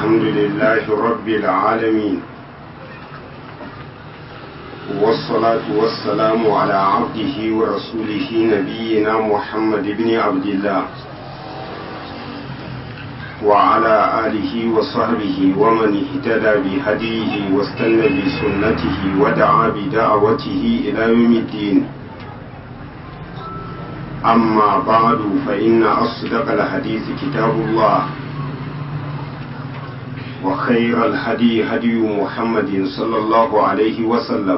الحمد لله رب العالمين والصلاة والسلام على عبده ورسوله نبينا محمد بن عبد الله وعلى آله وصحبه ومن اهتدى بهديه واستنى بسنته ودعا بدعوته إلى يوم الدين أما بعد فإن أصدق الحديث كتاب الله وخير الهدي هدي محمد صلى الله عليه وسلم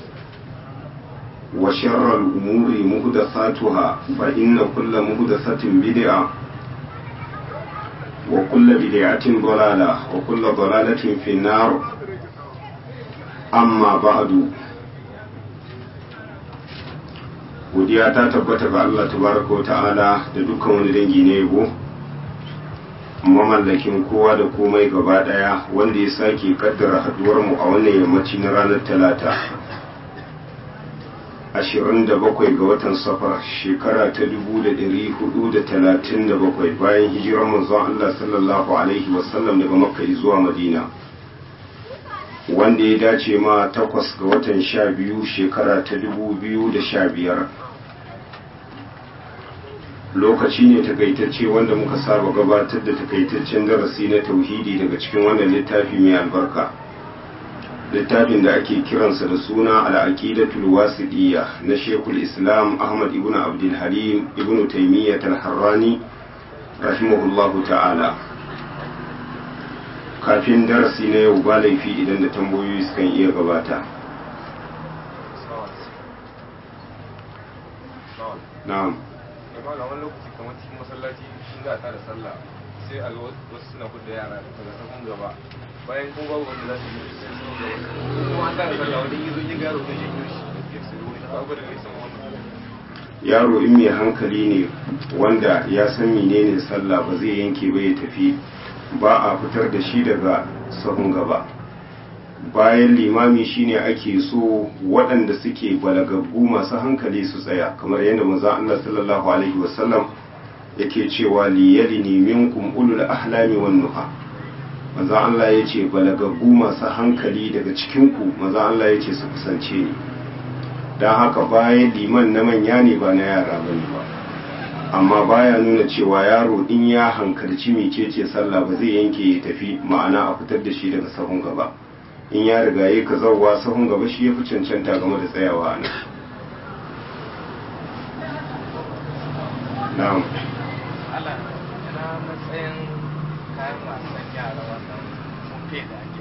وشر الأمور مهدثاتها فإن كل مهدثة بدعة وكل بدعة ضلالة وكل ضلالة في النار أما بعد godiya ta tabbata ga Allah tabaraka wa ta'ala da dukkan wani dangi na yabo mamallakin kowa da komai gaba daya wanda ya sake kaddara haduwar mu a wannan yammaci na ranar talata 27 ga watan safar shekara ta 1437 bayan hijirar manzon Allah sallallahu alaihi wasallam daga makka zuwa madina wanda ya dace ma takwas ga watan sha biyu shekara ta dubu biyu da sha biyar lokaci ne takaitacce wanda muka saba gabatar da takaitaccen darasi na tauhidi daga cikin wannan littafi mai albarka littafin da ake kiransa da suna al'aqidatul wasidiyya na shekul islam ahmad ibn abdul halim ibn taymiyyah al-harrani rahimahullahu ta'ala kafin darasi na yau ba laifi idan da tambayoyi sukan iya gabata na'am da wani lokaci kamar cikin masallaci sun za a tada sallah sai a wasu suna da yara daga sahun gaba bayan kuma babu wanda za su yi sai sun gaba kuma an tada sallah wani yi zo yi garo zai yi shi da ke su wani babu da nisan wannan yaro in mai hankali ne wanda ya san menene sallah ba zai yanke ba ya tafi ba a fitar da shi daga sahun gaba bayan limami shine ake so waɗanda suke balagaggu masu hankali su tsaya kamar yadda maza Allah sallallahu alaihi wasallam yake cewa liyali ne minkum ulul ahlami wan nuha maza Allah ya ce balagaggu masu hankali daga cikinku maza Allah ya ce su kusance ni don haka bayan liman na manya ne ba na yara bane ba amma baya nuna cewa yaro in ya hankalci mecece sallah ba zai yanke ya tafi ma'ana a fitar da shi daga sahun gaba in ya riga ya ka zauwa sahun gaba shi ya fi cancanta game da tsayawa nan na'am Allah na matsayin kayan wasan yara wannan mufe da ake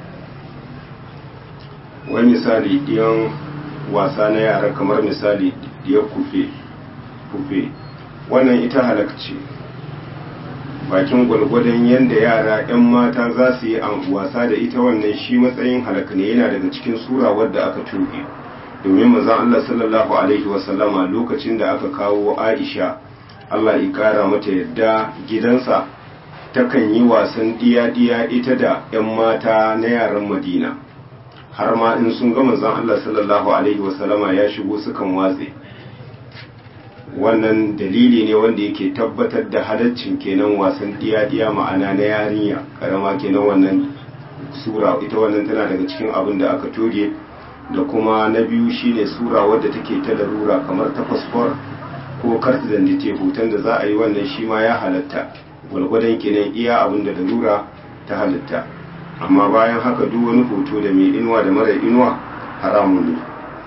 sayarwa wani misali ɗiyan wasa na yara kamar misali ɗiyar kufe kufe wannan ita halakci bakin gwalgwadon yadda yara 'yan mata za su yi wasa da ita wannan shi matsayin halak ne yana daga cikin sura wadda aka tuɓe domin mazan Allah sallallahu alaihi wasallama lokacin da aka kawo Aisha Allah ya kara mata yadda gidansa takan yi wasan diya-diya ita da 'yan mata na yaran Madina har ma in sun ga manzon Allah sallallahu alaihi wasallama ya shigo sukan watse wannan dalili ne wanda yake tabbatar da halaccin kenan wasan diya-diya ma'ana na yarinya karama kenan wannan sura ita wannan tana daga cikin abin da aka toge da kuma na biyu shine sura wadda take ta larura kamar ta fasfor ko karta da hoton da za a yi wannan shi ma ya halatta gwalgwadon kenan iya abin da larura ta halatta amma bayan haka duk wani hoto da mai inuwa da mara inuwa haramun ne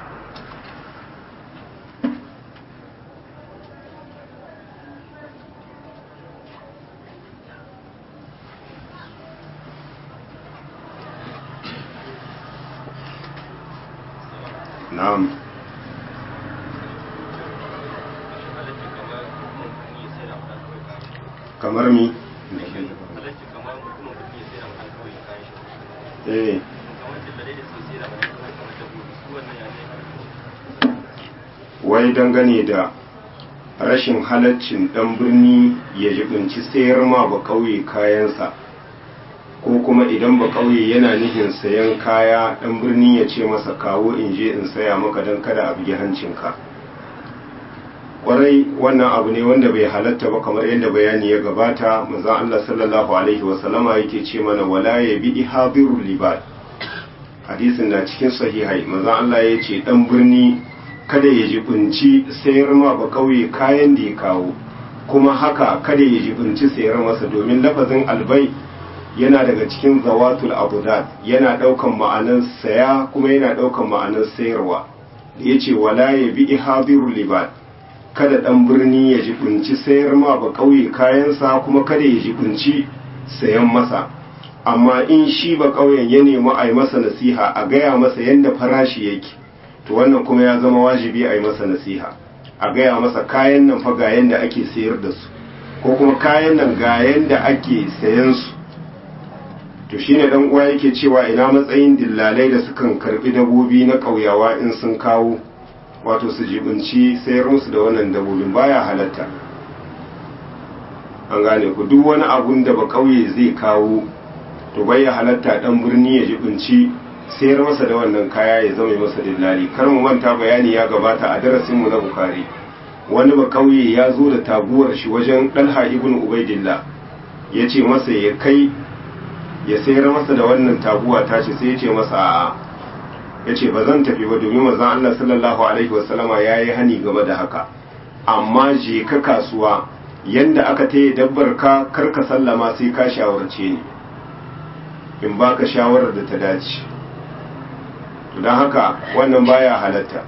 na'am kamar mi eh wai dangane da rashin halaccin dan birni ya jibinci sayar ma ba kauye kayansa ko kuma idan ba kauye yana nufin sayan kaya dan birni ya ce masa kawo in je in saya maka don kada a bugi hancinka kwarai wannan abu ne wanda bai halatta ba kamar yadda bayani ya gabata manzon Allah sallallahu alaihi wasallama yake ce mana wala ya bi ihabirul libad hadisin na cikin sahihai manzon Allah ya ce dan birni kada ya jibinci sayar ma ba kauye kayan da ya kawo kuma haka kada ya jibinci sayar masa domin lafazin albai yana daga cikin zawatul abudat yana daukan ma'anar saya kuma yana daukan ma'anar sayarwa da yace wala ya bi ihabirul libad kada dan birni ya jibinci sayar ma ba kauye kayansa kuma kada ya jibinci sayan masa amma in shi ba kauyen ya nemi a yi masa nasiha a gaya masa yadda farashi yake to wannan kuma ya zama wajibi a yi masa nasiha a gaya masa kayan nan fa ga yadda ake sayar da su ko kuma kayan nan ga yadda ake sayan su to shine dan uwa yake cewa ina matsayin dillalai da sukan karbi dabobi na kauyawa in sun kawo wato su jibinci sayar musu da wannan dabobin baya halatta an gane ku duk wani abun da ba kauye zai kawo to bai ya halatta dan birni ya jibinci sayar masa da wannan kaya ya zama masa dillali kar mu manta bayani ya gabata a darasin mu na bukari wani ba kauye ya zo da taguwar shi wajen dalha ibn ubaidillah ya ce masa ya kai ya sayar masa da wannan taguwa tashi sai ya ce masa a'a ya ce ba zan tafi ba domin manzon Allah sallallahu alaihi wasallama ya yi hani game da haka amma je ka kasuwa yanda aka taya dabbar ka kar ka sallama sai ka shawarce ni in baka shawarar da ta dace to don haka wannan baya halatta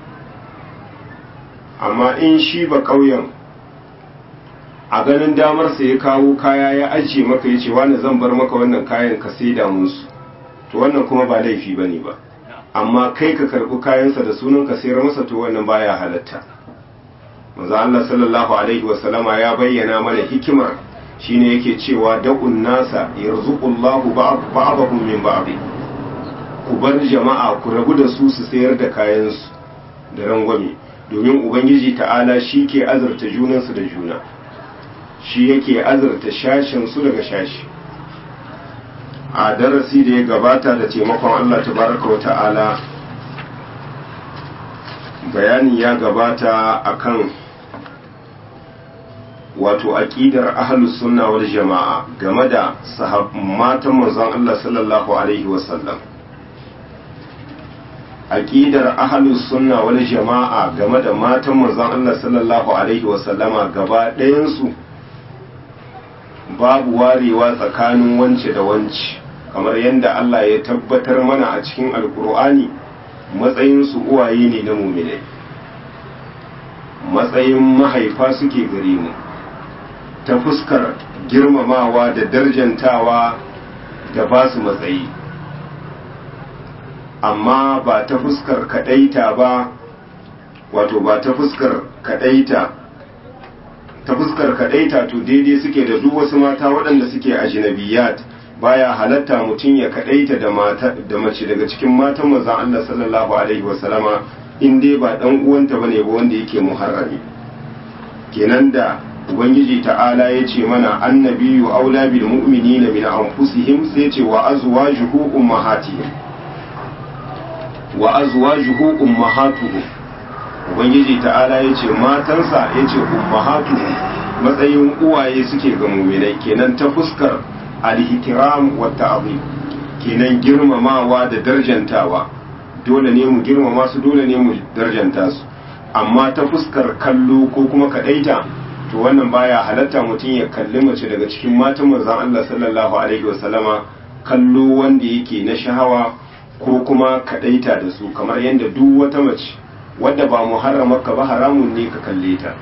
amma in shi ba ƙauyen a ganin damarsa ya kawo kaya ya ajiye maka ya ce wani zan bar maka wannan kayan ka sai damunsu to wannan kuma ba laifi ba ne ba amma kai ka karɓi kayansa da sunan ka sayar masa to wannan baya halatta maza Allah sallallahu alaihi wasallama ya bayyana mana hikimar shine yake cewa da'un nasa yarzuqullahu ba'dahum min ba'd ku bar jama'a ku rabu da su su sayar da kayansu da rangwame domin ubangiji ta'ala shi ke azurta junansu da juna shi yake azurta shashin su daga shashi a darasi da ya gabata da taimakon Allah tabaraka wa ta'ala bayani ya gabata akan wato aqidar ahlus sunna wal jama'a game da matan manzon Allah sallallahu alaihi wasallam aqidar ahlus sunna wal jama'a game da matan manzon Allah sallallahu alaihi wasallama gaba ɗayan su babu warewa tsakanin wance da wance kamar yadda Allah ya tabbatar mana a cikin alkur'ani matsayin su uwaye ne na muminai matsayin mahaifa suke gare mu ta fuskar girmamawa da darjantawa da ba su matsayi amma ba ta fuskar kadaita ba wato ba ta fuskar kadaita ta fuskar kadaita to daidai suke da duk wasu mata waɗanda suke ajnabiyat baya halatta mutum ya kadaita da mata da mace daga cikin matan manzon Allah sallallahu alaihi wasallama in dai ba dan uwanta bane ba wanda yake muharrami kenan da ubangiji ta'ala ya ce mana annabiyu aula bil mu'minina min anfusihim sai ce wa azwajuhu ummahatihim wa azwajuhu ummahatuhu ubangiji ta'ala ya ce matansa ya ce ummahatuhu matsayin uwaye suke ga mu'minai kenan ta fuskar alhitiram wa ta'zim kenan girmamawa da darjantawa dole ne mu girmama su dole ne mu darjanta su amma ta fuskar kallo ko kuma kadaita to wannan baya halatta mutum ya kalli mace daga cikin matan manzon Allah sallallahu alaihi wasallama kallo wanda yake na shahawa ko kuma kadaita da su kamar yadda duk wata mace wadda ba muharramarka ba haramun ne ka kalle ta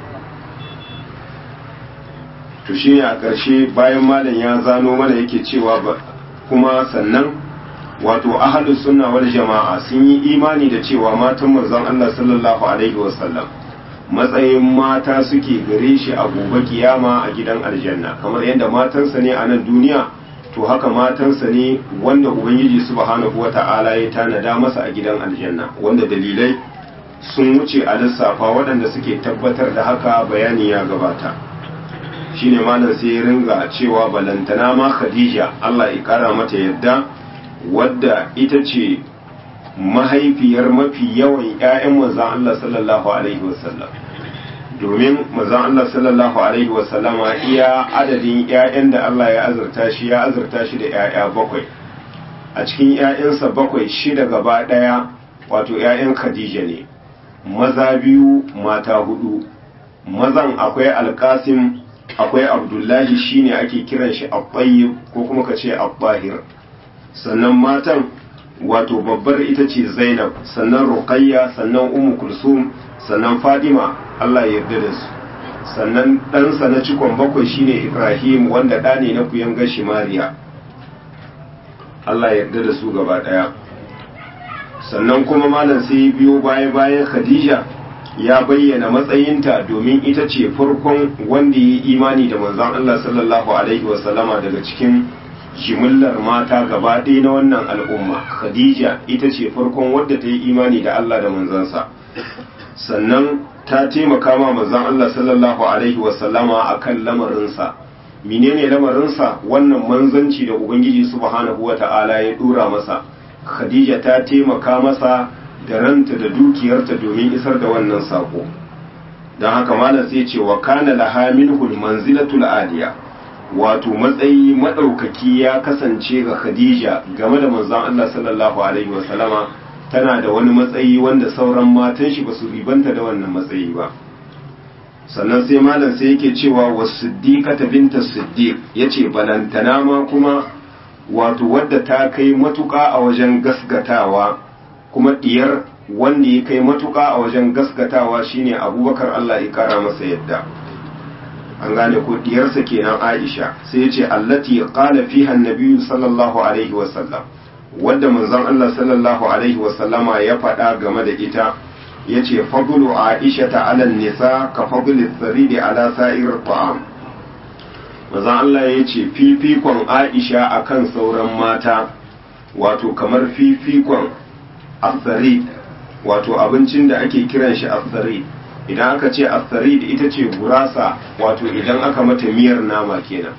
to shi a ƙarshe bayan malam ya zano mana yake cewa kuma sannan wato ahlus sunna wal jama'a sun yi imani da cewa matan manzon Allah sallallahu alaihi wasallam matsayin mata suke gare shi a gobe kiyama a gidan aljanna kamar yadda matansa ne a nan duniya to haka matansa ne wanda ubangiji subhanahu wata'ala ya tanada masa a gidan aljanna wanda dalilai sun wuce a lissafa waɗanda suke tabbatar da haka bayani ya gabata shine malam sai ya ringa cewa balantana ma khadija Allah ya kara mata yadda wadda ita ce mahaifiyar mafi yawan 'ya'yan manzan Allah sallallahu alaihi wasallam domin mazan Allah sallallahu alaihi wasallama iya adadin 'ya'yan da Allah ya azurta shi ya azurta shi da 'ya'ya bakwai a cikin 'ya'yansa bakwai shida gaba ɗaya wato 'ya'yan Khadija ne maza biyu mata hudu mazan akwai alkasim akwai abdullahi shine ake kiran shi abbayyib ko kuma ka ce abbahir sannan matan wato babbar ita ce zainab sannan ruqayya sannan ummu kulsum sannan fadima Allah ya yarda da su sannan ɗansa na cikon bakwai shine ibrahim wanda ɗa ne na kuyan gashi mariya Allah ya yarda da su gaba ɗaya sannan kuma malam sai biyo baya bayan khadija ya bayyana matsayinta domin ita ce farkon wanda ya yi imani da manzon Allah sallallahu alaihi wasallama daga cikin jimillar mata gaba ɗaya na wannan al'umma khadija ita ce farkon wadda ta yi imani da Allah da manzansa sannan ta taimaka ma manzon Allah sallallahu alaihi wasallama akan lamarinsa menene lamarinsa wannan manzanci da ubangiji subhanahu wata'ala ya dora masa khadija ta taimaka masa da ranta da dukiyarta domin isar da wannan sako don haka malam sai ce wa kana laha minhul manzilatul aliya wato matsayi madaukaki ya kasance ga khadija game da manzon Allah sallallahu alaihi wasallama tana da wani matsayi wanda sauran matan shi ba su ribanta da wannan matsayi ba sannan sai malam sai yake cewa wasiddiqata binta siddiq yace balantana ma kuma wato wadda ta kai matuƙa a wajen gasgatawa kuma diyar wanda ya kai matuƙa a wajen gasgatawa shine abubakar Allah ya kara masa yadda an gane ko diyarsa kenan Aisha sai yace allati qala fiha an-nabiy sallallahu alaihi wasallam wadda manzon Allah sallallahu alaihi wasallama ya faɗa game da ita yace fadlu Aisha ta ala nisa ka fadli saridi ala sa'ir ta'am manzon Allah yace fifikon Aisha akan sauran mata wato kamar fifikon asarid wato abincin da ake kiran shi asarid idan aka ce asarid ita ce gurasa wato idan aka mata miyar nama kenan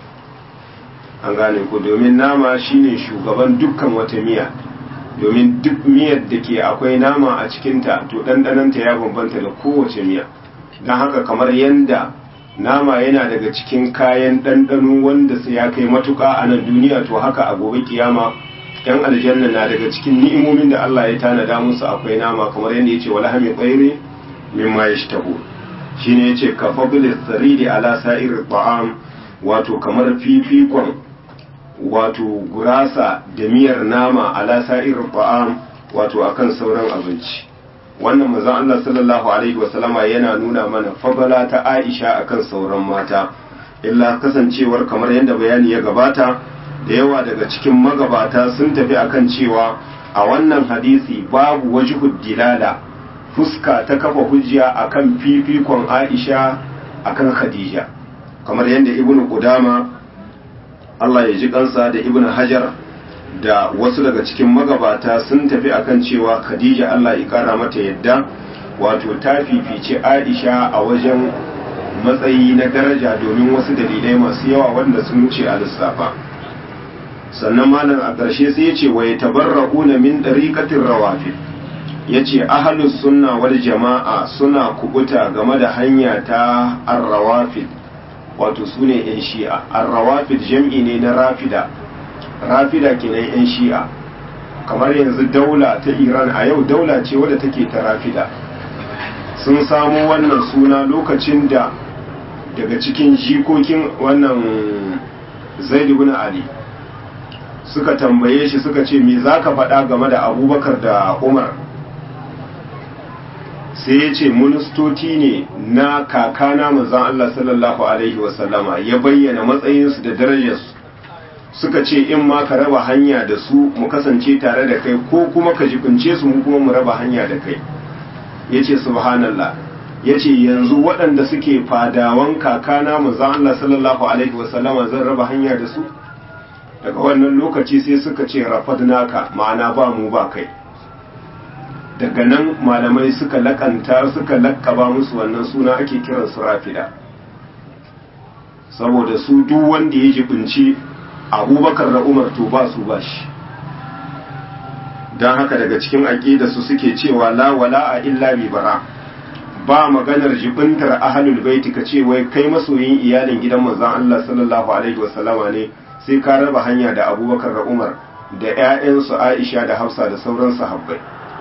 an gane ku domin nama shine shugaban dukkan wata miya domin duk miyar da ke akwai nama a cikinta to ɗanɗananta ya bambanta da kowace miya don haka kamar yadda nama yana daga cikin kayan ɗanɗano wanda sai ya kai matuƙa a nan duniya to haka a gobe kiyama yan aljanna na daga cikin ni'imomin da Allah ya tanada musu akwai nama kamar yadda ya ce wala hami tsairi mimma ya shi taho shi ne ya ce ka fabilis saridi ala sa'ir ta'am wato kamar fifikon wato gurasa da miyar nama ala sa'ir ta'am wato akan sauran abinci wannan manzon Allah sallallahu alaihi wasallama yana nuna mana fabala ta Aisha akan sauran mata illa kasancewar kamar yadda bayani ya gabata da yawa daga cikin magabata sun tafi akan cewa a wannan hadisi babu wajhud dilala fuska ta kafa hujja akan fifikon Aisha akan Khadija kamar yadda Ibn Qudama Allah ya ji kansa da Ibn Hajar da wasu daga cikin magabata sun tafi akan cewa Khadija Allah ya kara mata yadda wato ta fifice Aisha a wajen matsayi na daraja domin wasu dalilai masu yawa wanda sun wuce a lissafa sannan malam a ƙarshe sai ya ce wa yatabarra'una min dariqatir rawafid yace ahlus sunna wal jama'a suna kubuta game da hanya ta ar-rawafid wato sune yan shi'a ar-rawafid jam'i ne na rafida rafida kenan yan shi'a kamar yanzu daula ta Iran a yau daula ce wadda take ta rafida sun samu wannan suna lokacin da daga cikin jikokin wannan Zaid ibn Ali suka tambaye shi suka ce me za ka faɗa game da abubakar da umar sai ya ce ministoci ne na kakana manzan Allah sallallahu Alaihi wasallama ya bayyana matsayinsu da darajarsu suka ce in ma ka raba hanya da su mu kasance tare da kai ko kuma ka jibince su mu kuma mu raba hanya da kai ya ce subhanallah ya ce yanzu waɗanda suke fadawan kakana manzan Allah sallallahu Alaihi wasallama zan raba hanya da su daga wannan lokaci sai suka ce rafadnaka ma'ana ba mu ba kai daga nan malamai suka lakanta suka lakkaba musu wannan suna ake kiran su rafida saboda su duk wanda ya jibinci abubakar da umar to ba su ba shi don haka daga cikin aƙida su suke cewa la wala a illa bi bara ba maganar jibintar ahlul baiti ka ce wai kai masoyin iyalin gidan manzon Allah sallallahu alaihi wasallama ne sai ka raba hanya da Abubakar da Umar da ƴaƴansu Aisha da Hafsa da sauran sahabbai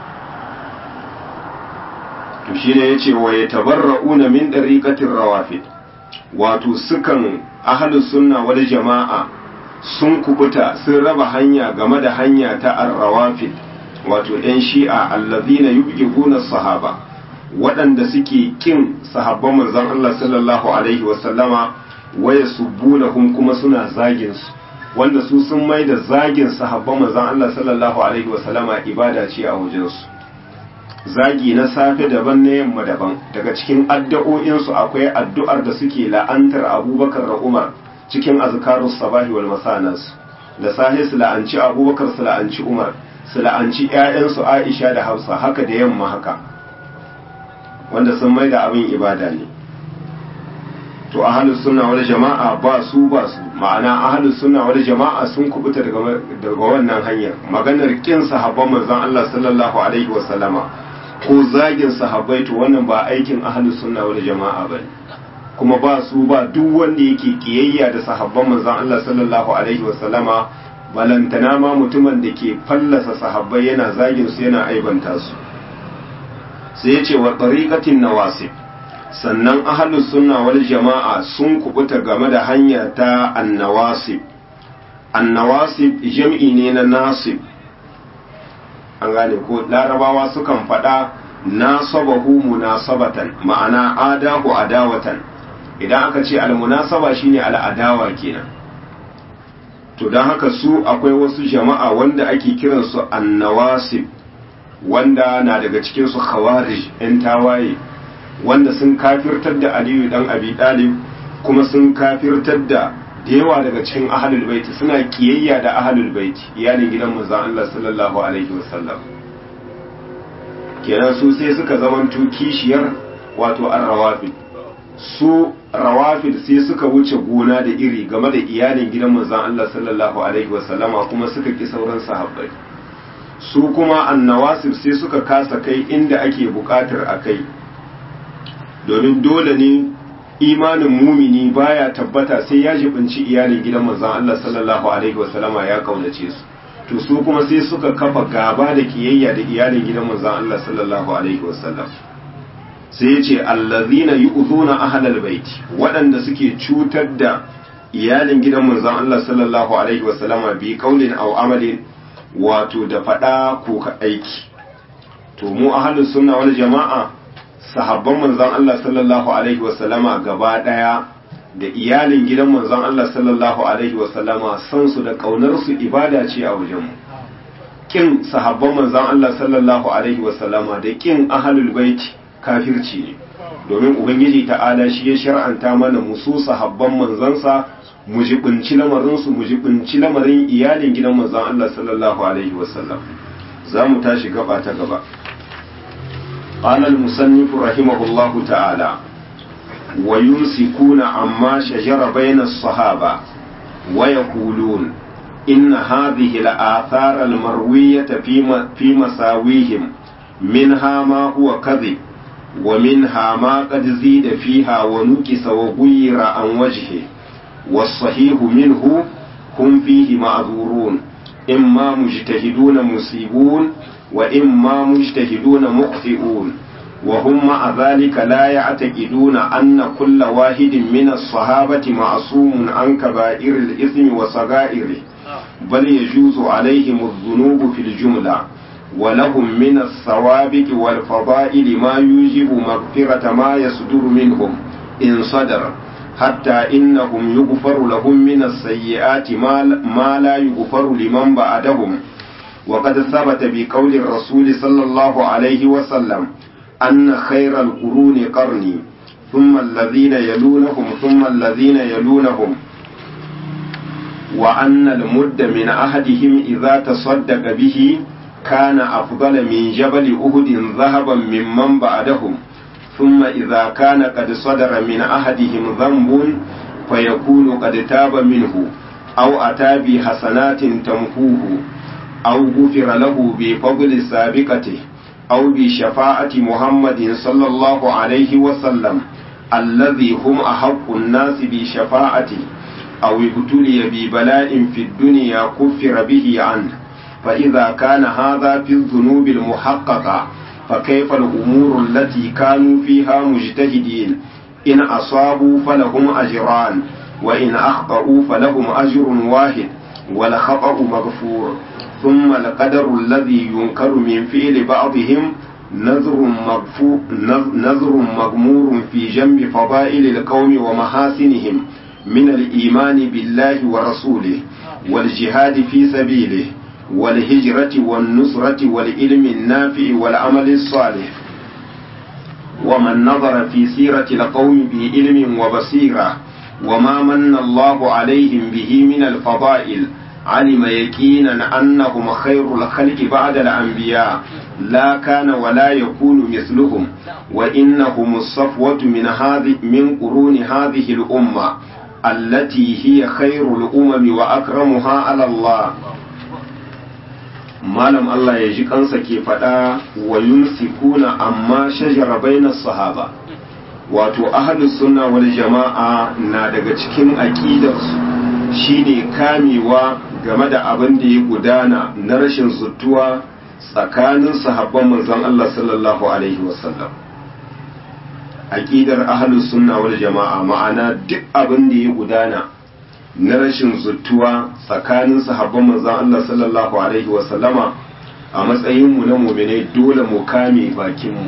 to shine yace wa yatabarra'una min dariqatir rawafid wato sukan ahlus sunna wal jama'a sun kubuta sun raba hanya game da hanya ta ar-rawafid wato ɗan shi'a allazina yubghiduna sahaba waɗanda suke kin sahabban manzon Allah sallallahu alaihi wasallama waya subbunahum kuma suna zagin su wanda su sun mai da zagin sahabban manzon Allah sallallahu alaihi wasallama ibada ce a wajen su zagi na safe daban na yamma daban daga cikin addu'o'in su akwai addu'ar da suke la'antar Abubakar da Umar cikin azkarus sabahi wal masanas da sahi su la'anci Abubakar su la'anci Umar su la'anci ƴaƴansu Aisha da Hafsa haka da yamma haka wanda sun mai da abin ibada ne to ahalus sunna wal jama'a ba su ba su ma'ana ahalus sunna wal jama'a sun kubuta daga daga wannan hanyar maganar kin sahabban manzon Allah sallallahu alaihi wa sallama ko zagin sahabbai to wannan ba aikin ahalus sunna wal jama'a bane kuma ba su ba duk wanda yake kiyayya da sahabban manzon Allah sallallahu alaihi wa sallama balantana ma mutumin da ke fallasa sahabbai yana zagin su yana aibanta su sai ya ce wa tariqatin nawasib sannan ahlus sunna wal jama'a sun kubuta game da hanya ta annawasib annawasib jam'i ne na nasib an gane ko larabawa sukan faɗa nasabahu munasabatan ma'ana adahu adawatan idan aka ce almunasaba shine al'adawa kenan to don haka su akwai wasu jama'a wanda ake kiransu annawasib wanda na daga cikin su khawarij yan tawaye wanda sun kafirtar da aliyu dan abi dalib kuma sun kafirtar da da yawa daga cikin ahlul baiti suna kiyayya da ahlul baiti iyalin gidan manzon Allah sallallahu alaihi wasallam kenan su sai suka zamanto kishiyar wato ar-rawafid su rawafid sai suka wuce gona da iri game da iyalin gidan manzon Allah sallallahu alaihi wasallama kuma suka ki sauran sahabbai su kuma annawasir sai suka kasa kai inda ake bukatar a kai domin dole ne imanin mumini baya tabbata sai ya jibinci iyalin gidan manzon Allah sallallahu alaihi wasallama ya kaunace su to su kuma sai suka kafa gaba da kiyayya da iyalin gidan manzon Allah sallallahu alaihi wasallam sai ya ce allazina yu'zuna ahlal bait waɗanda suke cutar da iyalin gidan manzon Allah sallallahu alaihi wasallama bi qaulin aw amalin wato da faɗa ko ka aiki to mu ahlus sunna wal jama'a sahabban manzon Allah sallallahu alaihi wasallama gaba daya da iyalin gidan manzon Allah sallallahu alaihi wasallama san su da kaunar su ibada ce a wajen mu kin sahabban manzon Allah sallallahu alaihi wasallama da kin ahlul bait kafirci ne domin ubangiji ta'ala shi ya shar'anta mana musu sahabban manzansa mu jibinci lamarinsu mu jibinci lamarin iyalin gidan manzon Allah sallallahu alaihi wasallam za mu tashi gaba ta gaba قال المصنف رحمه الله تعالى ويمسكون عما شجر بين الصحابة ويقولون إن هذه الآثار المروية في مساويهم منها ما هو كذب ومنها ما قد زيد فيها ونكس وغير عن وجهه والصحيح منه هم فيه معذورون إما مجتهدون مصيبون وإما مجتهدون مخطئون وهم مع ذلك لا يعتقدون أن كل واحد من الصحابة معصوم عن كبائر الإثم وصغائره بل يجوز عليهم الذنوب في الجملة ولهم من الثوابت والفضائل ما يوجب مغفرة ما يصدر منهم إن صدر حتى إنهم يغفر لهم من السيئات ما لا يغفر لمن بعدهم وقد ثبت بقول الرسول صلى الله عليه وسلم أن خير القرون قرني ثم الذين يلونهم ثم الذين يلونهم وأن المد من أحدهم إذا تصدق به كان أفضل من جبل أهد ذهبا ممن بعدهم ثم إذا كان قد صدر من أحدهم ذنب فيكون قد تاب منه أو أتى بحسنات تمحوه أو غفر له بفضل سابقته أو بشفاعة محمد صلى الله عليه وسلم الذي هم أحق الناس بشفاعته أو ابتلي ببلاء في الدنيا كفر به عنه فإذا كان هذا في الذنوب المحققة فكيف الأمور التي كانوا فيها مجتهدين إن أصابوا فلهم أجران وإن أخطأوا فلهم أجر واحد والخطأ مغفور ثم القدر الذي ينكر من فعل بعضهم نذر مغفور نذر مغمور في جنب فضائل القوم ومحاسنهم من الإيمان بالله ورسوله والجهاد في سبيله والهجرة والنصرة والعلم النافع والعمل الصالح ومن نظر في سيرة القوم بعلم وبصيرة وما من الله عليهم به من الفضائل علم يقينا أنهم خير الخلق بعد الأنبياء لا كان ولا يكون مثلهم وإنهم الصفوة من هذه من قرون هذه الأمة التي هي خير الأمم وأكرمها على الله malam Allah ya ji kansa ke faɗa wa yunsikuna amma shajara bainas sahaba wato ahlus sunna wal jama'a na daga cikin aqidarsu shine kamewa game da abin da ya gudana na rashin zuttuwa tsakanin sahabban manzon Allah sallallahu alaihi wasallam aqidar ahlus sunna wal jama'a ma'ana duk abin da ya gudana na rashin zuttuwa tsakanin sahabban manzon Allah sallallahu alaihi wasallama a matsayin mu na mu'minai dole mu kame bakin mu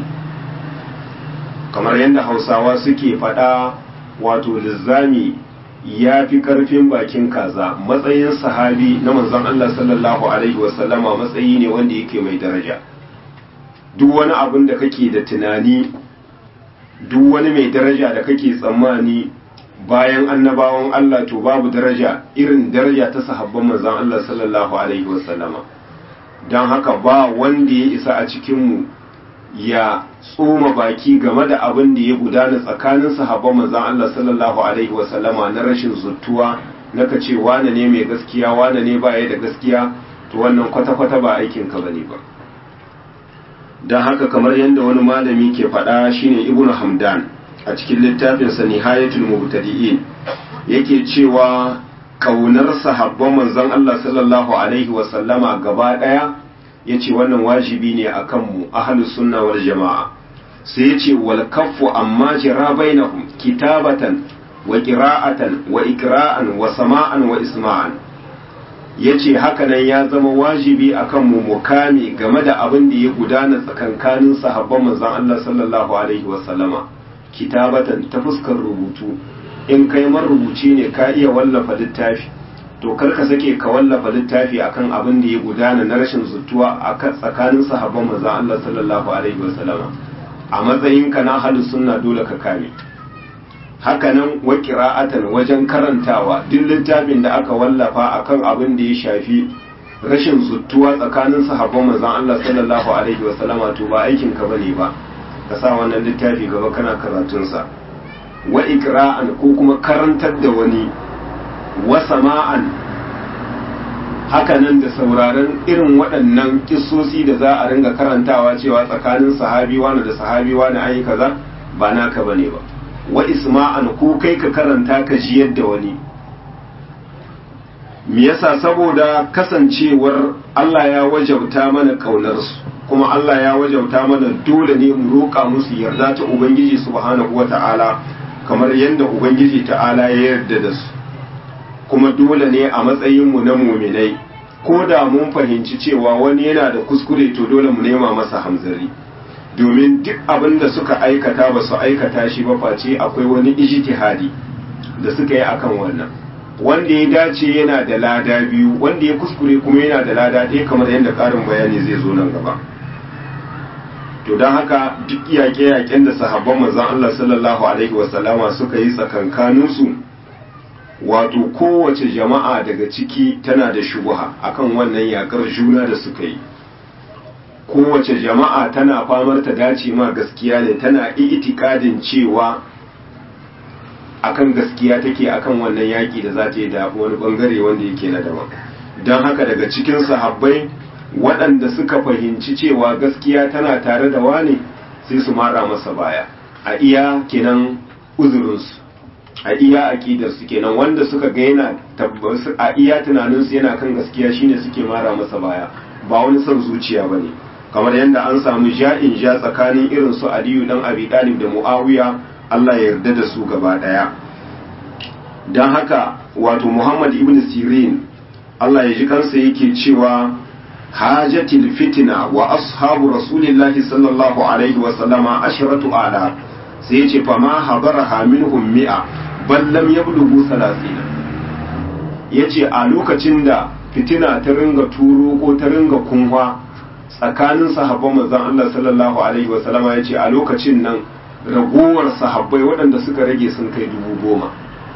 kamar yadda Hausawa suke faɗa wato lizzami ya fi ƙarfin bakin kaza matsayin sahabi na manzon Allah sallallahu alaihi wasallama matsayi ne wanda yake mai daraja duk wani abin da kake da tunani duk wani mai daraja da kake tsammani bayan annabawan Allah to babu daraja irin daraja ta sahabban manzon Allah sallallahu alaihi wasallama don haka ba wanda ya isa a cikinmu ya tsoma baki game da abin da ya gudana tsakanin sahabban manzon Allah sallallahu alaihi wasallama na rashin zuttuwa na ka ce wane ne mai gaskiya wane ne baya da gaskiya to wannan kwata-kwata ba aikin ka bane ba don haka kamar yadda wani malami ke faɗa shine ibnu hamdan a cikin littafinsa nihayatul mubtadi'in yake cewa kaunar sahabban manzon Allah sallallahu alaihi wasallama gaba daya yace wannan wajibi ne akan mu ahlus sunna wal jamaa sai yace wal kaffu amma jira bainahum kitabatan wa qira'atan wa ikra'an wa sama'an wa isma'an yace haka nan ya zama wajibi akan mu mukami game da abin da ya gudana tsakankanin sahabban manzon Allah sallallahu alaihi wasallama kitabatan ta fuskar rubutu in kai marubuci ne ka iya wallafa littafi to kar ka sake ka wallafa littafi akan abin da ya gudana na rashin zutuwa a tsakanin sahabban manzon Allah sallallahu alaihi wasallam a matsayin ka na halin sunna dole ka kame hakanan wa qira'atan wajen karantawa duk littafin da aka wallafa akan abin da ya shafi rashin zutuwa tsakanin sahabban manzon Allah sallallahu alaihi wasallam to ba aikin ka bane ba ka sa wannan littafi gaba kana karatunsa wa ikra'an ko kuma karantar da wani wa sama'an hakanan da sauraron irin waɗannan kissosi da za a ringa karantawa cewa tsakanin sahabi wani da sahabi wani ayi kaza ba naka bane ba wa isma'an ko kai ka karanta ka ji yadda wani me yasa saboda kasancewar Allah ya wajabta mana kaunarsu kuma Allah ya wajauta mana dole ne mu roƙa musu yarda ta Ubangiji subhanahu wata'ala kamar yadda Ubangiji ta'ala ya yarda da su kuma dole ne a matsayinmu na muminai ko da mun fahimci cewa wani yana da kuskure to dole mu nema masa hamzari domin duk abin da suka aikata ba su aikata shi ba face akwai wani ijtihadi da suka yi akan wannan wanda ya dace yana da lada biyu wanda ya kuskure kuma yana da lada ɗaya kamar yadda ƙarin bayani zai zo nan gaba to don haka duk yaƙe-yaƙen da sahabban manzon Allah sallallahu alaihi wasallama suka yi tsakankaninsu wato kowace jama'a daga ciki tana da shubuha akan wannan yaƙar juna da suka yi kowace jama'a tana famar ta dace ma gaskiya ne tana itikadin cewa akan gaskiya take akan wannan yaƙi da za ta yi da wani bangare wanda yake na daban don haka daga cikin sahabbai waɗanda suka fahimci cewa gaskiya tana tare da wane sai su mara masa baya a iya kenan uzurinsu a iya aƙidarsu kenan wanda suka ga yana tabbas a iya tunaninsu yana kan gaskiya shine suke mara masa baya ba wani son zuciya ba ne kamar yadda an samu ja'in ja tsakanin irin su aliyu dan abi talib da muawiya Allah ya yarda da su gaba daya don haka wato muhammad ibn sirin Allah ya ji kansa yake cewa hajatil fitina wa ashabu rasulillahi sallallahu alaihi wa sallama ashratu ala sai yace fa ma habaraha minhum mi'a bal lam yablughu 30 yace a lokacin da fitina ta ringa turo ko ta ringa kunwa tsakanin sahabban manzon Allah sallallahu alaihi wa sallama yace a lokacin nan ragowar sahabbai waɗanda suka rage sun kai dubu goma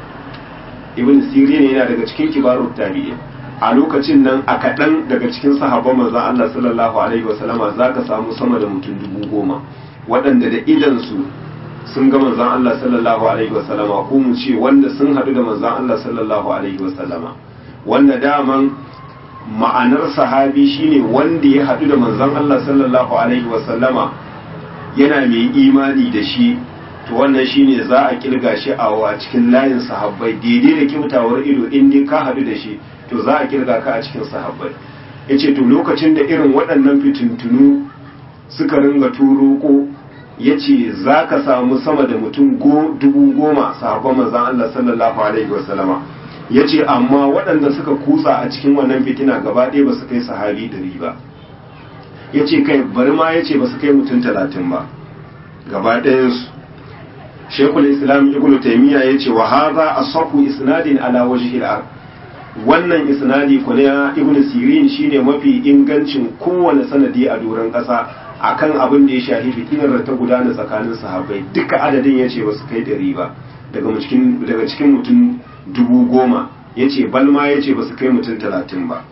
ibn sirin yana daga cikin kibarut tabi'in a lokacin nan a kaɗan daga cikin sahabban manzon Allah sallallahu alaihi wasallama za ka samu sama da mutum dubu goma waɗanda da idansu sun ga manzon Allah sallallahu alaihi wasallama ko mu ce wanda sun haɗu da manzon Allah sallallahu alaihi wasallama wanda daman ma'anar sahabi shine wanda ya haɗu da manzon Allah sallallahu alaihi wasallama yana mai imani da shi to wannan shine za a kilga shi a cikin layin sahabbai daidai da kyautawar ido in dai ka haɗu da shi to za a kirga ka a cikin sahabbai ya ce to lokacin da irin waɗannan fitintunu suka ringa turo ko ya ce za ka samu sama da mutum dubu goma sahabban manzan Allah sallallahu alaihi wasallama ya ce amma waɗanda suka kutsa a cikin wannan fitina gaba ɗaya ba su kai sahabi ɗari ba ya ce kai bari ma ya ce ba su kai mutum talatin ba gaba ɗayansu shekul islam ibn taimiyya ya ce wa haza asahu isnadin ala wajhil ard wannan isnadi ku na ibn sirin shine mafi ingancin kowane sanadi a doron ƙasa akan abin da ya shafi fitinar da ta gudana tsakanin sahabbai duka adadin ya ce ba su kai ɗari ba daga cikin mutum dubu goma ya ce balma ya ce ba su kai mutum talatin ba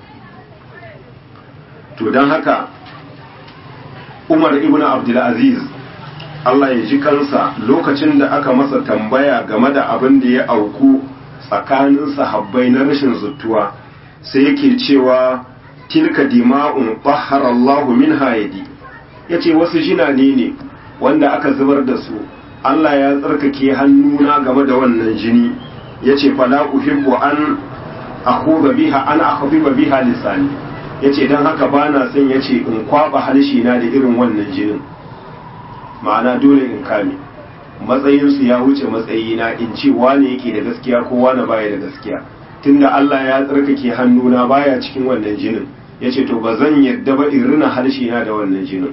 to don haka umar ibn abdulaziz Allah ya ji kansa lokacin da aka masa tambaya game da abin da ya auku tsakanin sahabbai na rashin zuttuwa sai yake cewa tilka dima'un tahhara Allahu min hayadi yace wasu jinane ne wanda aka zubar da su Allah ya tsarkake hannuna game da wannan jini yace fala uhibbu an akhudha biha an akhfiba biha lisani yace dan haka bana son yace in kwaba halshi na da irin wannan jinin ma'ana dole in kame matsayinsu ya wuce matsayina in ce wane yake da gaskiya ko wane baya da gaskiya tunda Allah ya tsarkake hannuna baya cikin wannan jinin ya ce to ba zan yadda ba in rina harshe na da wannan jinin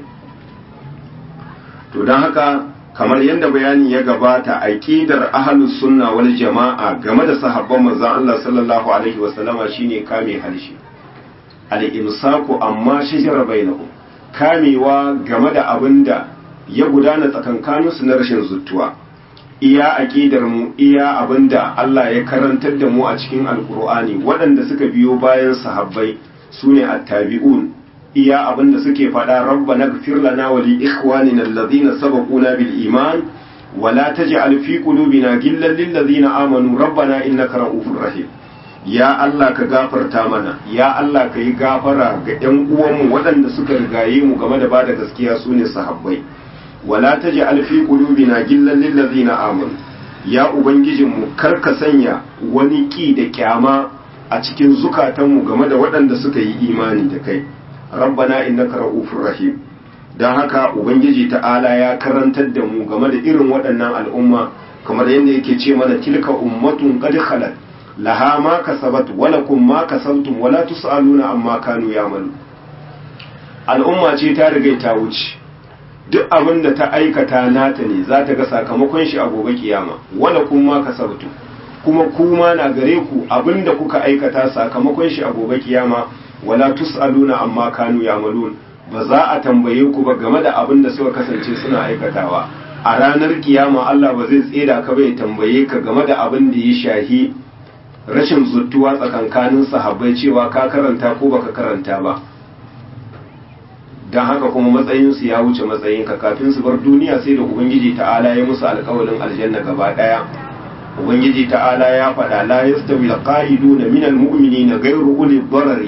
to don haka kamar yadda bayani ya gabata aqidar ahlus sunna wal jama'a game da sahabban manzon Allah sallallahu alaihi wasallama shine kame harshe al-imsaku amma shajara bainahum kamewa game da abinda ya gudana tsakankaninsu na rashin zuttuwa iya aƙidar mu iya abinda Allah ya karantar da mu a cikin alkur'ani waɗanda suka biyo bayan sahabbai su ne attabi'un iya abinda suke faɗa rabbana gfir lana wa li ikhwanina alladhina sabaquna bil iman wa la taj'al fi qulubina ghillan lil ladzina amanu rabbana innaka ra'ufur rahim ya Allah ka gafarta mana ya Allah ka yi gafara ga ƴan uwanmu waɗanda suka rigaye mu game da bada gaskiya su ne sahabbai wala taj'al fi qulubina gillan lil ladzina amanu ya ubangijinmu kar ka sanya wani ki da kyama a cikin zukatanmu game da waɗanda suka yi imani da kai rabbana innaka ra'ufur rahim dan haka ubangiji ta'ala ya karantar da mu game da irin waɗannan al'umma kamar yadda yake ce mana tilka ummatun qad khalat laha ma kasabat wa lakum ma kasabtum wa la tusaluna amma kanu ya'malu al'umma ce ta riga ta wuce duk abin da ta aikata nata ne za ta ga sakamakon shi a gobe kiyama wala kuma ka sabtu kuma kuma na gare ku abin da kuka aikata sakamakon shi a gobe kiyama wala tusaluna amma kanu yamalun ba za a tambaye ku ba game da abin da suka kasance suna aikatawa a ranar kiyama Allah ba zai tseda ka bai tambaye ka game da abin da ya shahi rashin zuttuwa tsakankanin sahabbai cewa ka karanta ko baka karanta ba don haka kuma matsayinsu ya wuce matsayinka kafin su bar duniya sai da ubangiji ta'ala ya musu alƙawalin aljanna gaba ɗaya ubangiji ta'ala ya faɗa la yastawi alqa'iduna minal mu'minina ghayru uli dharari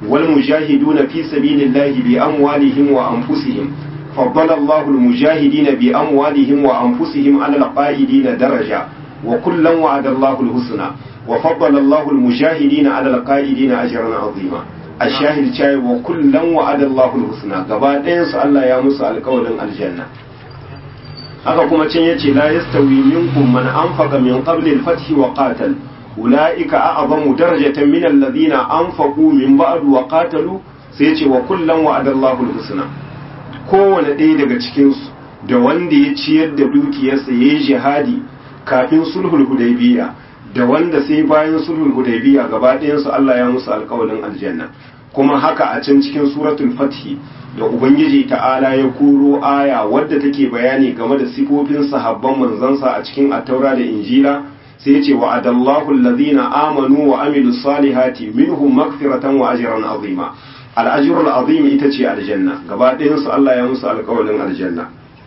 wal mujahiduna fi sabilillahi bi amwalihim wa anfusihim faddala Allahu al mujahidina bi amwalihim wa anfusihim ala al qa'idina daraja wa kullan wa'ada Allahu al husna wa faddala Allahu al mujahidina ala al qa'idina ajran azima ashahid chai wa kullan wa'ada Allahu al husna gaba ɗayan su Allah ya musu alƙawarin aljanna haka kuma can yace la yastawi minkum man anfaqa min qabli al-fath wa qatal ulaika a'zamu darajatan min alladhina anfaqu min ba'd wa qatalu sai yace wa kullan wa'ada Allahu al-husna kowane ɗaya daga cikin su da wanda ya ciyar da dukiyarsa yayi jihadi kafin sulhul hudaybiya da wanda sai bayan sulhul hudaybiya gaba ɗayan su Allah ya musu alƙawarin aljanna kuma haka a can cikin suratul fath da ubangiji ta'ala ya kuro aya wadda take bayani game da sifofin sahabban manzansa a cikin attaura da injila sai ce wa adallahu allazina amanu wa amilu salihati minhum magfiratan wa ajran azima al-ajrul azim ita ce aljanna gaba ɗayan su Allah ya musu alƙawarin aljanna